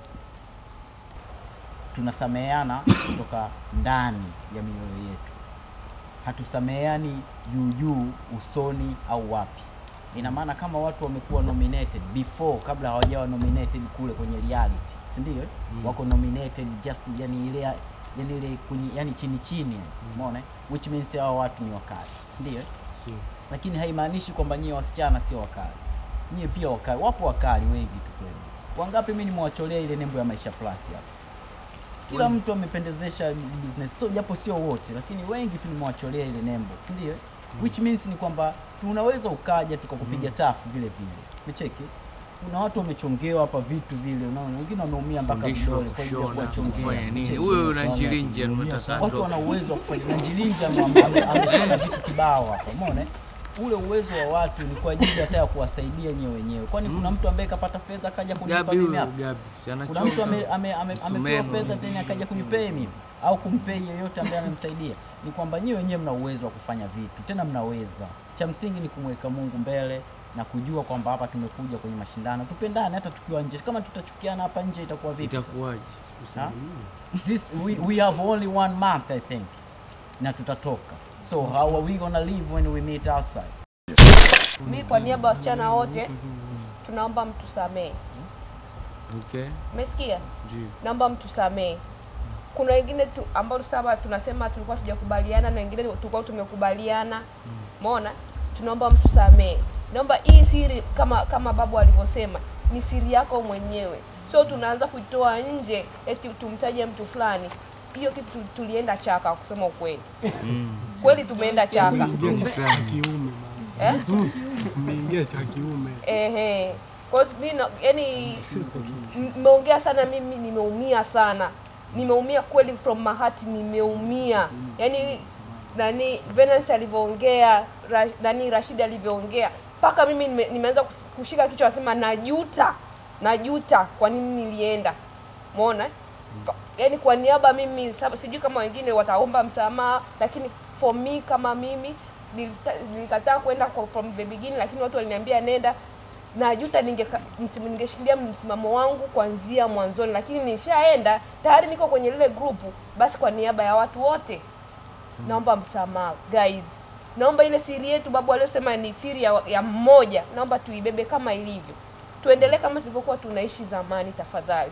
tunasameheana kutoka ndani ya mioyo yetu, hatusameheani juu juu usoni au wapi. Ina maana kama watu wamekuwa nominated before, kabla hawajawa nominated kule kwenye reality, si ndio? eh? Wako nominated just yani ile yani ile kwenye yani chini chini, yani, umeona, eh? which means hao watu ni wakali, si ndio? eh? Lakini haimaanishi kwamba nyie wasichana sio wakali, nyie pia wakali. Wapo wakali wengi tu kweli. Wangapi mimi nimewacholea ile nembo ya Maisha Plus hapa kila Wengi. mtu amependezesha business so japo sio wote lakini wengi tu nimewacholea ile nembo si ndio which means ni kwamba tunaweza ukaja tukakupiga tafu vile vile umecheki kuna watu wamechongewa hapa vitu vile unaona wengine wameumia mpaka Fundishwa vidole kwa ajili ya kushona, kuwachongea kufanya nini. Umecheki? Huyo Masuala ya Nanjirinji kujiumia anataka sana. watu atoke. wana uwezo wa kufanya Nanjirinji ame- ame- ameshona vitu kibao hapa umeona eh? ule uwezo wa watu ni kwa ajili hata ya kuwasaidia nyewe wenyewe kwani kuna mtu ambaye kapata fedha akaja kunipa Gabi mimi huyo, hapa Gabi, si kuna anachonga. mtu ame- ame- ame- amepewa Msumeno. fedha tena akaja kunipei mimi au kumpei yeyote ambaye amemsaidia ni kwamba nyewe wenyewe mna uwezo wa kufanya vitu tena mnaweza cha msingi ni kumweka mungu mbele na kujua kwamba hapa tumekuja kwenye mashindano tupendane hata tukiwa nje kama tutachukiana hapa nje itakuwa vipi sasa? Itakuwaje? Ha? This, we, we have only one month I think na tutatoka so how are we gonna live when we meet outside Mi kwa niaba ya wasichana wote tunaomba mtusamee. Okay. Umesikia? Ndio. Naomba mtusamee. Kuna wengine tu ambao sasa tunasema tulikuwa tujakubaliana na wengine tulikuwa tumekubaliana. Umeona? Tunaomba mtusamee. Naomba hii siri kama kama babu alivyosema ni siri yako mwenyewe. So tunaanza kuitoa nje eti tumtaje mtu fulani. Hiyo kitu tu- tulienda chaka kusema ukweli. Kweli tumeenda chaka. cha kiume Eh? umeingia cha kiume Ehe. Kwa hiyo mimi na- yani nimeongea sana mimi nimeumia sana. Nimeumia kweli from my heart nimeumia. Yaani nani Venance alivyoongea, ra, nani Rashid alivyoongea mpaka mimi nime, nimeanza kus- kushika kichwa nasema najuta. Najuta kwa nini nilienda. Umeona? Pa- Yaani kwa niaba mimi sab- sijui kama wengine wataomba msamaha lakini for me kama mimi nilita- nilikataa kwenda kwa- from the beginning lakini watu waliniambia nenda najuta ningeka- msim- ningeshikilia msimamo wangu kuanzia mwanzoni lakini nishaenda tayari niko kwenye lile grupu basi kwa niaba ya watu wote naomba msamaha guys naomba ile siri yetu babu aliyosema ni siri ya, ya mmoja naomba tuibebe kama ilivyo tuendelee kama tulivyokuwa tunaishi zamani tafadhali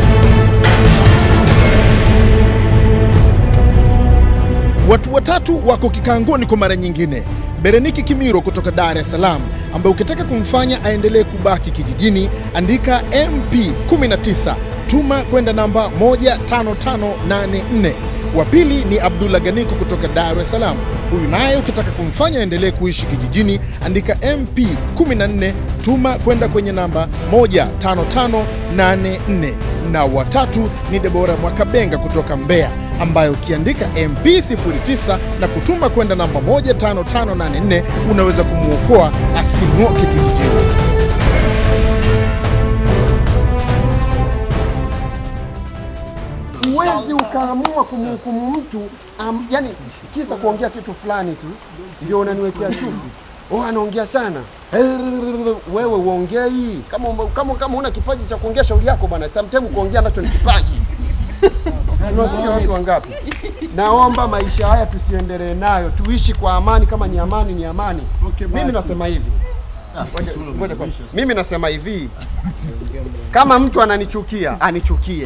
Watu watatu wako kikaangoni kwa mara nyingine. Bereniki Kimiro kutoka Dar es Salaam, ambaye ukitaka kumfanya aendelee kubaki kijijini, andika MP 19 tuma kwenda namba 15584. Wa pili ni Abdullah Ganiko kutoka Dar es Salaam. Huyu naye ukitaka kumfanya aendelee kuishi kijijini, andika MP 14 tuma kwenda kwenye namba 15584. Na watatu ni Debora Mwakabenga kutoka Mbeya, ambayo ukiandika MP 09 na kutuma kwenda namba 15584 unaweza kumwokoa asing'oke kijijini. Huwezi ukaamua kumhukumu mtu um, yani kisa kuongea kitu fulani tu ndio unaniwekea chuki. Oh, anaongea sana. Wewe uongei kama kama kama una kipaji cha kuongea shauri yako bwana. Sometimes kuongea nacho ni kipaji. Unasikia watu wangapi? Naomba maisha haya tusiendelee nayo, tuishi kwa amani. Kama ni amani, ni amani. Mimi nasema hivi, Ngoja- ngoja kwanza. mimi nasema hivi, kama mtu ananichukia anichukie,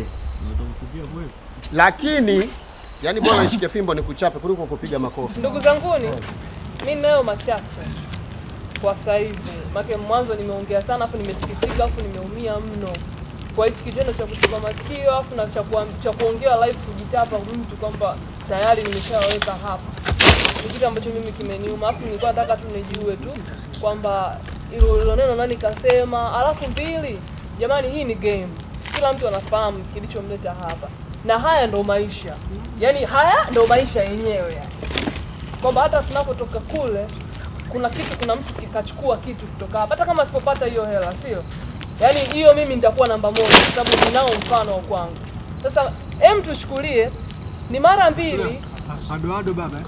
lakini yani bora nishike fimbo nikuchape kuliko kupiga makofi. Ndugu zanguni, mi nayo machache kwa saizi, make mwanzo nimeongea sana, afu nimesikitika, afu nimeumia mno kwa hichi kitendo cha kutupa masikio, afu na cha kuam- cha kuongea live, kujitapa mtu kwamba tayari nimeshaweka hapa, ni kitu ambacho mimi kimeniuma, afu nilikuwa nataka tu nijue tu kwamba ilo ilo neno nani kasema. Alafu mbili, jamani, hii ni game, kila mtu anafahamu kilichomleta hapa, na haya ndo maisha, yaani haya ndo maisha yenyewe yani kwamba hata tunapotoka kule kuna kitu, kuna mtu kikachukua kitu kutoka hapa, hata kama sipopata hiyo hela, sio yaani hiyo mimi nitakuwa namba moja, kwa sababu ninao mfano wa kwangu. Sasa em, tuchukulie ni mara mbili Adoado baba.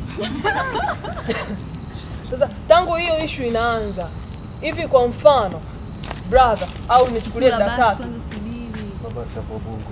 sasa tangu hiyo ishu inaanza hivi, kwa mfano brother, au nichukulie Sura, dada basi tatu kwanza subiri. Baba sapo bungo.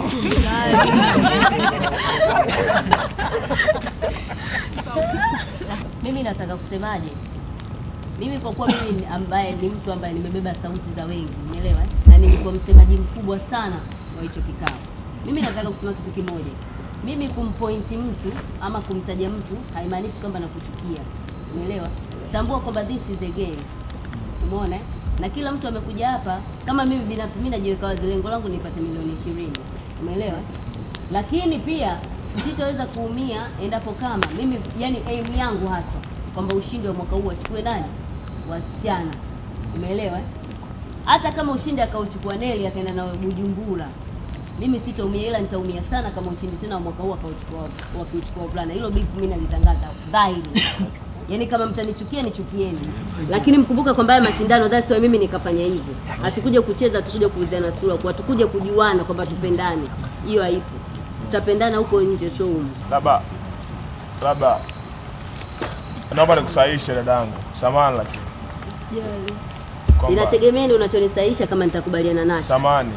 Mimi nataka kusemaje? Mimi kwa kuwa mimi ni ambaye ni mtu ambaye nimebeba sauti za wengi, unielewa? eh? Na nilikuwa msemaji mkubwa sana wa hicho kikao. Mimi nataka kusema kitu kimoja. Mimi kumpointi mtu ama kumtaja mtu haimaanishi kwamba nakuchukia. Unielewa? Tambua kwamba this is a game. Umeona? eh? Na kila mtu amekuja hapa kama mimi binafsi mimi najiweka wazi lengo langu nipate milioni ishirini. Umeelewa? Lakini pia sitaweza kuumia endapo kama mimi yani aim yangu haswa kwamba ushindi wa mwaka huu achukue nani? Wasichana. Umeelewa? eh? Hata kama ushindi akauchukua Neli akaenda na Bujumbura, mimi sitaumia, ila nitaumia sana kama ushindi tena wa mwaka huu akauchukua wakiuchukua wavulana. Hilo beef mimi nalitangaza dhahiri. Yaani kama mtanichukia nichukieni, lakini mkumbuka kwamba haya mashindano, that's why mimi nikafanya hivyo. Hatukuja kucheza, hatukuja kuuziana sura, kwa hatukuja kujuana kwamba tupendane. Hiyo haipo. Tutapendana huko nje, sio humu. labda labda naomba nikusahishe dadangu, samahani lakini kwamba Inategemea ndio unachonisaisha kama nitakubaliana nacho. samahani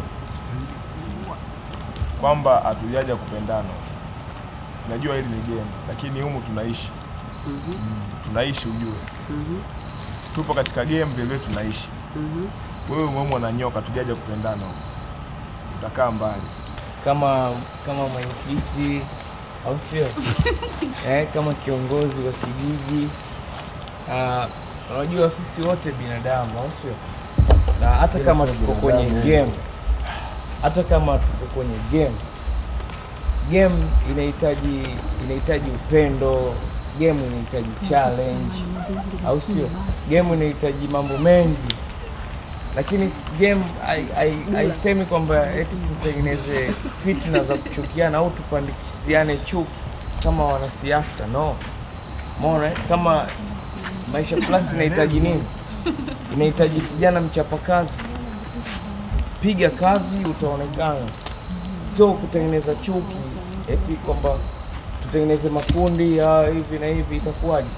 kwamba hatujaja kupendana. Najua hili ni game, lakini humu tunaishi tunaishi, ujue tupo katika game vile vile tunaishi. Wewe umeumwa na nyoka, tujaja kupendana humu, utakaa mbali. kama kama mwenyekiti au sio? eh, kama kiongozi wa kijiji Ah, unajua sisi wote binadamu au sio? Na hata kama tuko kwenye game, hata kama tuko kwenye game, game inahitaji inahitaji upendo, game inahitaji challenge au sio? Game inahitaji mambo mengi lakini game hai- hai- haisemi kwamba eti tutengeneze fitna za kuchukiana au tupandikiziane chuki kama wanasiasa no. Umeona eh? kama Maisha Plus inahitaji nini? Inahitaji kijana mchapakazi, piga kazi utaonekana, sio kutengeneza chuki eti kwamba tutengeneze makundi ah, hivi na hivi, itakuwaje?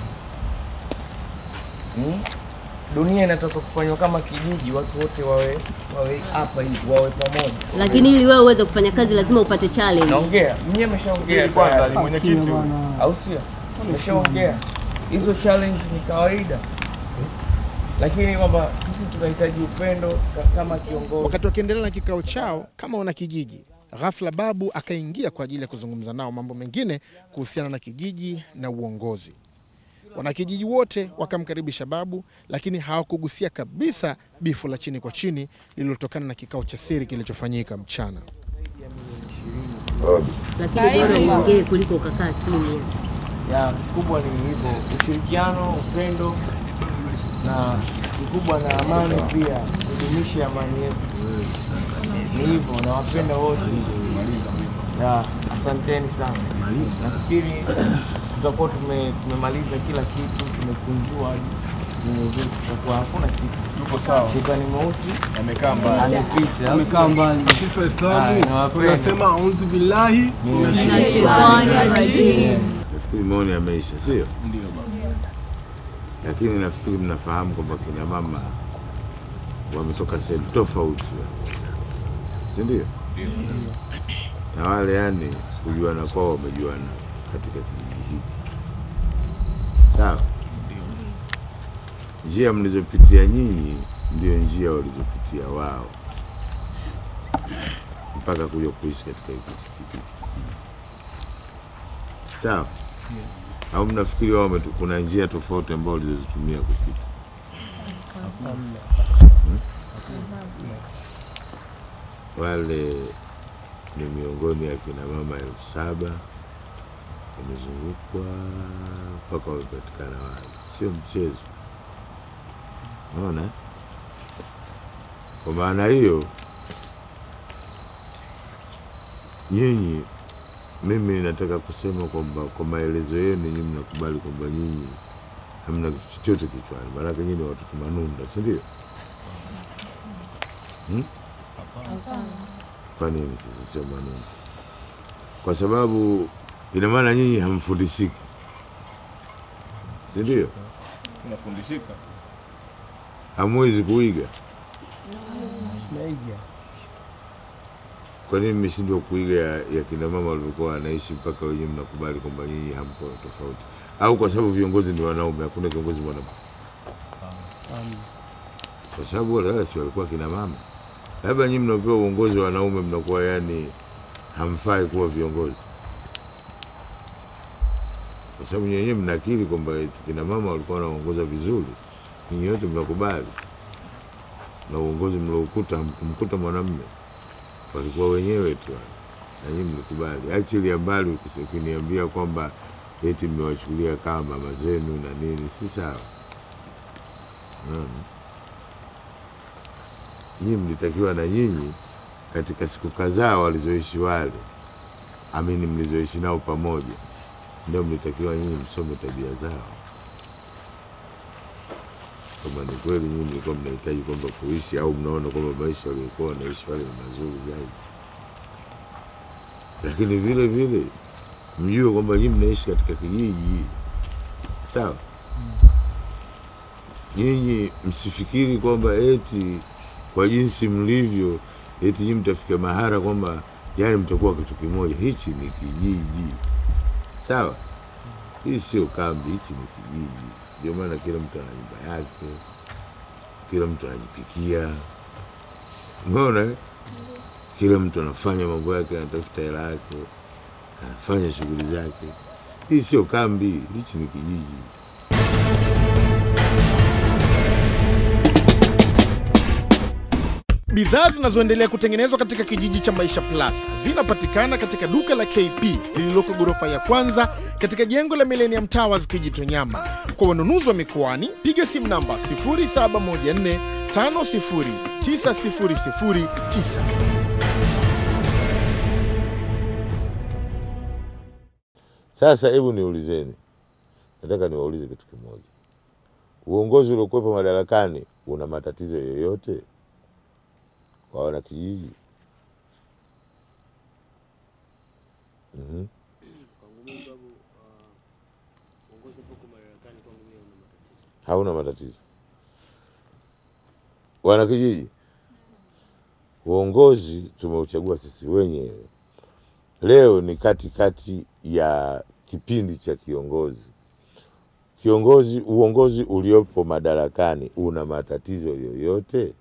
Hmm? Dunia inataka kufanywa kama kijiji, watu wote wawe wawe hapa hivi, wawe pamoja. Lakini ili wewe uweze kufanya kazi lazima upate challenge. Naongea, mwenyewe ameshaongea Ili kwanza tayari. ni mwenyekiti huyu. au sio? Ameshaongea hizo challenge ni kawaida, lakini kwamba sisi tunahitaji upendo ka- kama kiongozi. Wakati wakiendelea na kikao chao kama wana kijiji, ghafla Babu akaingia kwa ajili ya kuzungumza nao mambo mengine kuhusiana na kijiji na uongozi. Wanakijiji wote wakamkaribisha Babu, lakini hawakugusia kabisa bifu la chini kwa chini lililotokana na kikao cha siri kilichofanyika mchana. lakini bora uongee kuliko ukakaa kimya. ya kikubwa ni hivyo, ushirikiano, upendo na kikubwa na amani pia, kudumisha amani yetu. Ni hivyo, nawapenda wote. Ya, asanteni sana. Nafikiri tutakuwa tume, tumemaliza kila kitu, tumekunjua hadi nywele zetu, tutakuwa hakuna kitu. Tuko sawa. Shetani mweusi Amekaa mbali. amepita. Amekaa mbali. Sisi Ah, Waislamu nawapenda. tunasema auzu billahi Nafikiri maoni yameisha, sio? Lakini nafikiri mnafahamu kwamba kina mama wametoka sehemu tofauti, si ndio? Na wale yani kujuana kwao wamejuana katika kijiji hiki, sawa? Njia mlizopitia nyinyi ndio njia walizopitia wao mpaka kuja kuishi katika hiki kijiji, sawa? au mnafikiri wao wametu- kuna njia tofauti ambao walizozitumia kupita? Wale ni miongoni ya kina mama elfu saba wamezungukwa mpaka wamepatikana wale, sio mchezo. Unaona? Kwa maana hiyo nyinyi mimi nataka kusema kwamba kwa maelezo yenu nyinyi mnakubali kwamba nyinyi hamna kitu chochote kichwani, maanake nyinyi ni watoto manunda, si ndio? Hmm? Kwa nini sasa sio manunda? Kwa sababu ina maana nyinyi hamfundishiki, si ndio? Tunafundishika. Hamwezi kuiga. Naiga. Kwa nini mmeshindwa kuiga ya, ya kina mama walivyokuwa wanaishi mpaka wenyewe mnakubali kwamba nyinyi hamko tofauti? Au kwa sababu viongozi ni wanaume, hakuna kiongozi mwanamke? Kwa sababu wale wala si walikuwa kina mama. Labda nyinyi mnapewa uongozi wa wanaume, mnakuwa yani hamfai kuwa viongozi, kwa sababu nyenyewe mnakiri kwamba eti kina mama walikuwa wanaongoza vizuri, nyinyi wote mnakubali, na uongozi mloukuta hamkumkuta mwanamume walikuwa wenyewe tu wale. na nyinyi mlikubali. Actually mbali ukise- ukiniambia kwamba eti mmewachukulia kama mama zenu na nini, si sawa. Unaona? Nyinyi mlitakiwa na nyinyi katika siku kadhaa walizoishi wale, amini, mlizoishi nao pamoja, ndio mlitakiwa nyinyi msome tabia zao, kama ni kweli nyinyi mlikuwa mnahitaji kwamba kuishi au mnaona kwamba maisha waliokuwa wanaishi wale ni mazuri zaidi, lakini vile vile mjue kwamba nyinyi mnaishi katika kijiji, sawa? Nyinyi msifikiri kwamba eti kwa jinsi mlivyo eti nyinyi mtafika mahara kwamba yani mtakuwa kitu kimoja. Hichi ni kijiji, sawa? Hii sio kambi, hichi ni kijiji. Ndio maana kila mtu ana nyumba yake, kila mtu anajipikia, umeona eh? Kila mtu anafanya mambo yake, anatafuta hela yake, anafanya shughuli zake. Hii sio kambi, hichi ni kijiji. Bidhaa zinazoendelea kutengenezwa katika kijiji cha Maisha Plus zinapatikana katika duka la KP lililoko ghorofa ya kwanza katika jengo la Millennium Towers Kijitonyama. Kwa wanunuzi wa mikoani, piga simu namba 0714 509009. Sasa hebu niulizeni, nataka niwaulize kitu kimoja. Uongozi uliokuwepo madarakani una matatizo yoyote kwa wanakijiji? Mhm. Hauna matatizo wanakijiji? Uongozi tumeuchagua sisi wenyewe. Leo ni katikati ya kipindi cha kiongozi. Kiongozi, uongozi uliopo madarakani una matatizo yoyote?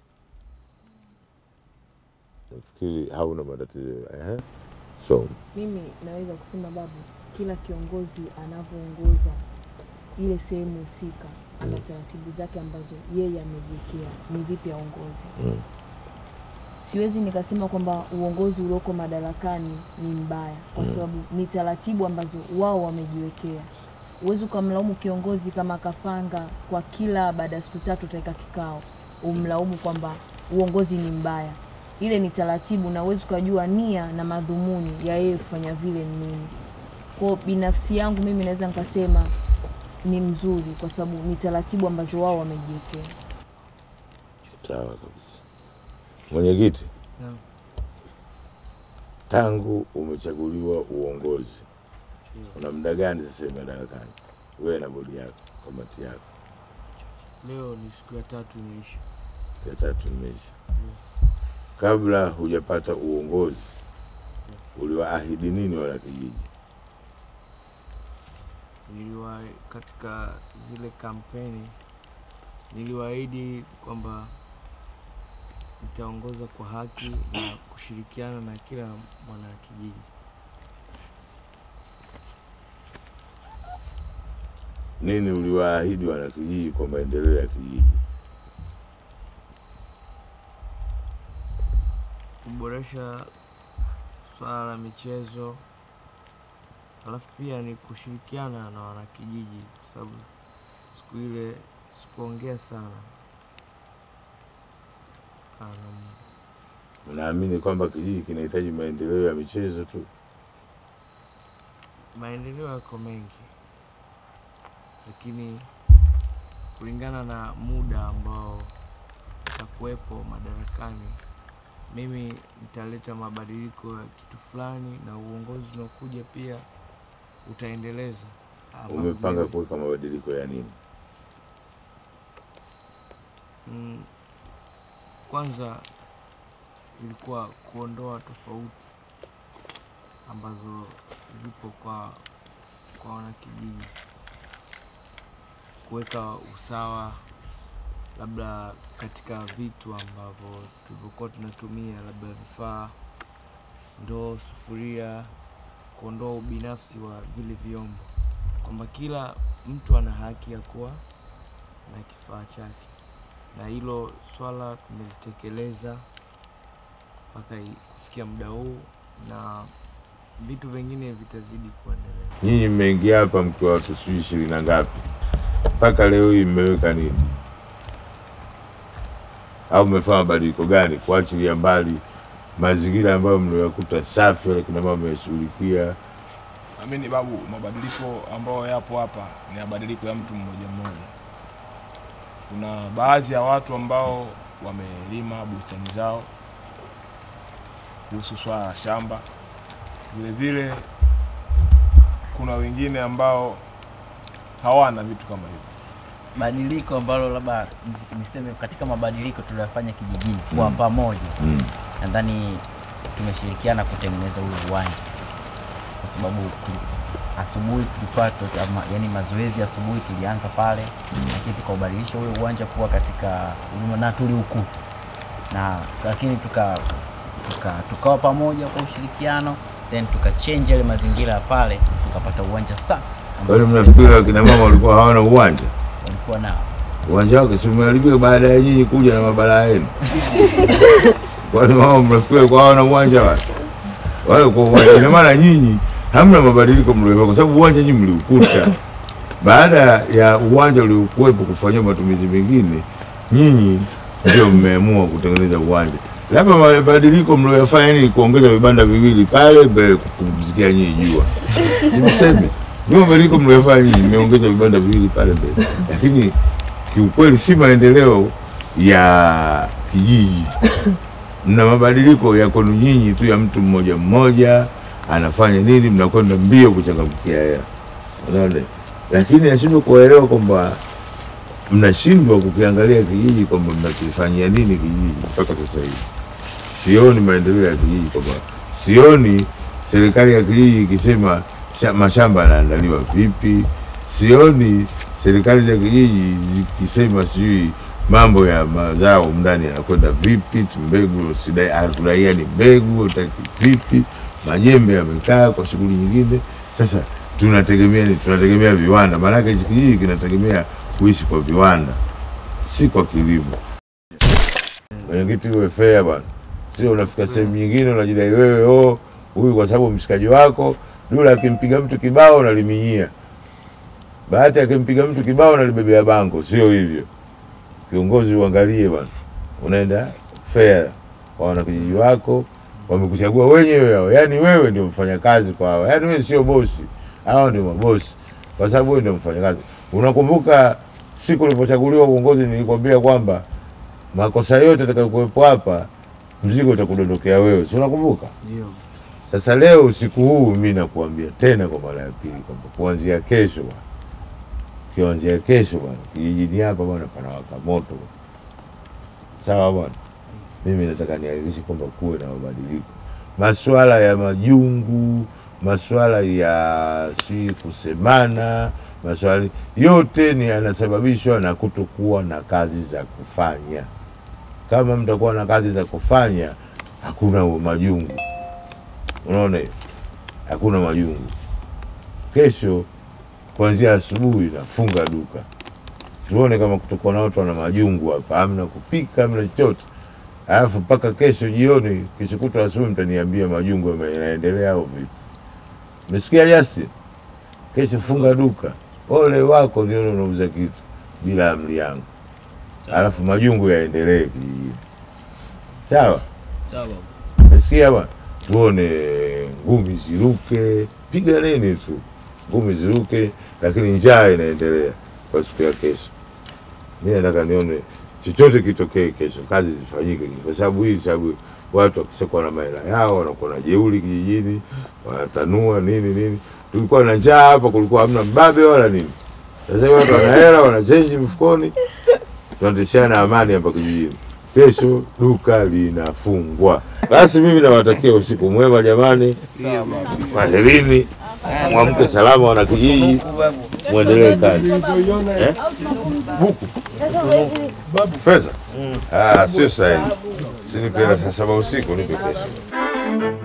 Nafikiri hauna matatizo. Ehe. So, Mimi naweza kusema babu, kila kiongozi anavyoongoza ile sehemu husika ana taratibu zake ambazo yeye amejiwekea ni vipi aongoze. mm. siwezi nikasema kwamba uongozi ulioko madarakani ni mbaya, kwa Mm. sababu ni taratibu ambazo wao wamejiwekea. Huwezi ukamlaumu kiongozi kama akapanga kwa kila baada ya siku tatu utaweka kikao, umlaumu kwamba uongozi ni mbaya. Ile ni taratibu, na huwezi ukajua nia na madhumuni ya yeye kufanya vile ni nini. Kwa binafsi yangu mimi naweza nikasema ni mzuri, kwa sababu ni taratibu ambazo wao wamejiwekea. Sawa kabisa. Mwenyekiti, Naam. tangu umechaguliwa uongozi, una muda gani sasa hivi madarakani, wewe na bodi yako, kamati yako? Leo ni siku ya tatu imeisha. ya tatu imeisha. Kabla hujapata uongozi, uliwaahidi nini wana kijiji? Niliwa katika zile kampeni niliwaahidi kwamba nitaongoza kwa haki na kushirikiana na kila mwanakijiji. Nini uliwaahidi wana kijiji kwa maendeleo ya kijiji? kuboresha swala la michezo, alafu pia ni kushirikiana na wanakijiji, kwa sababu siku ile sikuongea sana. Ana- Unaamini kwamba kijiji kinahitaji maendeleo ya michezo tu? maendeleo yako mengi, lakini kulingana na muda ambao utakuwepo madarakani, mimi nitaleta mabadiliko ya kitu fulani, na uongozi unaokuja pia utaendeleza. ama Umepanga vile- kuweka mabadiliko ya nini? Mm, kwanza ilikuwa kuondoa tofauti ambazo zipo kwa kwa wanakijiji, kuweka usawa labda katika vitu ambavyo tulivyokuwa tunatumia, labda vifaa, ndoo, sufuria, kuondoa ubinafsi wa vile vyombo, kwamba kila mtu ana haki ya kuwa na kifaa chake, na hilo swala tumelitekeleza mpaka i- kufikia muda huu, na vitu vingine vitazidi kuendelea. Nyinyi mmeingia hapa mkiwa watu sijui ishirini na ngapi, mpaka leo hii mmeweka nini au mmefanya mabadiliko gani, kuachilia mbali mazingira ambayo mliyokuta safi, wale kina mama mmeshughulikia? Amini babu, mabadiliko ambayo yapo hapa ni mabadiliko ya mtu mmoja mmoja. Kuna baadhi ya watu ambao wamelima bustani zao kuhusu swala la shamba. Vile vile kuna wengine ambao hawana vitu kama hivyo. badiliko ambalo labda nis- niseme katika mabadiliko tuliyofanya kijijini kwa Mm. pamoja Mm. nadhani tumeshirikiana kutengeneza ule uwanja kwa sababu tuli- asubuhi tulikuwa tu- ama, yani mazoezi ya asubuhi tulianza pale lakini tukaubadilisha ule uwanja kuwa katika huduma na tuliukuta na lakini tuka tuka tukawa pamoja kwa ushirikiano then tukachange yale mazingira ya pale tukapata uwanja safi ambao Wale sisi mnafikiri wakina mama walikuwa hawana uwanja? walikuwa nao Uwanja wake si umeharibika baada ya nyinyi kuja na mabalaa yenu? Kwani mama mnafikiri walikuwa hawana uwanja wale? Wale kwa uwanja, ina maana nyinyi hamna mabadiliko mliofanya, kwa sababu uwanja nyinyi mliukuta baada ya uwanja uliokuwepo kufanyiwa matumizi mengine, nyinyi ndio mmeamua kutengeneza uwanja. Labda mabadiliko mlioyafanya ni kuongeza vibanda viwili pale mbele kupumzikia nyinyi jua, simsemi ndio mabadiliko mlioyafanya nyinyi, mmeongeza vibanda viwili pale mbele, lakini kiukweli si maendeleo ya kijiji. Mna mabadiliko ya kwenu nyinyi tu ya mtu mmoja mmoja anafanya nini, mnakwenda mbio kuchangamkia hela, unaona. Lakini nashindwa kuwaelewa kwamba mnashindwa kukiangalia kijiji kwamba mnakifanyia nini kijiji mpaka sasa hivi. Sioni maendeleo ya kijiji, kwamba sioni serikali ya kijiji ikisema sha- mashamba yanaandaliwa vipi, sioni serikali za kijiji zikisema sijui mambo ya mazao ndani yanakwenda vipi, tu mbegu sidai- hatudaiani mbegu utaki vipi, majembe yamekaa kwa shughuli nyingine. Sasa tunategemea nini? Tunategemea viwanda, maanake hichi kijiji kinategemea kuishi kwa viwanda, si kwa kilimo. Mwenyekiti, uwe fair bwana, sio unafika sehemu nyingine unajidai wewe oh, huyu kwa sababu mshikaji wako Dula akimpiga mtu kibao unaliminyia, Bahati akimpiga mtu kibao unalibebea bango. Sio hivyo, kiongozi uangalie bwana, unaenda fair kwa wanakijiji wako, wamekuchagua wenyewe hao, yaani wewe ndio mfanyakazi kwa hao, yaani wewe sio bosi, hao ndio mabosi, kwa sababu wewe ndio mfanyakazi. Unakumbuka siku ulipochaguliwa uongozi, nilikwambia kwamba makosa yote atakayokuwepo hapa mzigo utakudondokea wewe, si unakumbuka? Ndio. Sasa leo usiku huu mi nakuambia tena kwa mara ya pili kwamba kuanzia kesho bwana, kuanzia kesho bwana, kijijini hapa bwana panawaka moto bwana. Sawa bwana, mimi nataka nihakikishe kwamba kuwe na mabadiliko, masuala ya majungu, masuala ya si kusemana, masuala yote ni yanasababishwa na kutokuwa na kazi za kufanya. Kama mtakuwa na kazi za kufanya, hakuna majungu. Unaona hiyo, hakuna majungu. Kesho kuanzia asubuhi nafunga duka, tuone kama kutokuwa na watu wana majungu hapa, hamna kupika, hamna chochote. Alafu mpaka kesho jioni, kesho kutwa asubuhi mtaniambia majungu yame- yanaendelea au vipi. Umesikia Justin? Kesho funga duka, ole wako ndio unauza kitu bila amri yangu, alafu majungu yaendelee kijijini. Sawa? Sawa. Nasikia bwana, tuone ngumi ziruke, piga nini tu, ngumi ziruke, lakini njaa inaendelea kwa siku ya kesho. Mi nataka nione chochote kitokee kesho, kazi zifanyike, kwa sababu hii, sababu watu wakishakuwa na mahela yao wanakuwa na jeuri kijijini, wanatanua nini nini. Tulikuwa na njaa hapa, kulikuwa hamna mbabe wala nini. Sasa hivi watu wana hela, wana chenji mfukoni, tunatishana amani hapa kijijini. Kesho duka linafungwa. Basi mimi nawatakia usiku mwema jamani, kwaherini, mwamke salama wana kijiji, mwendelee kazi. Eh? Buku fedha? Ah, sio sahihi, sinipe hela saa saba usiku, nipe kesho.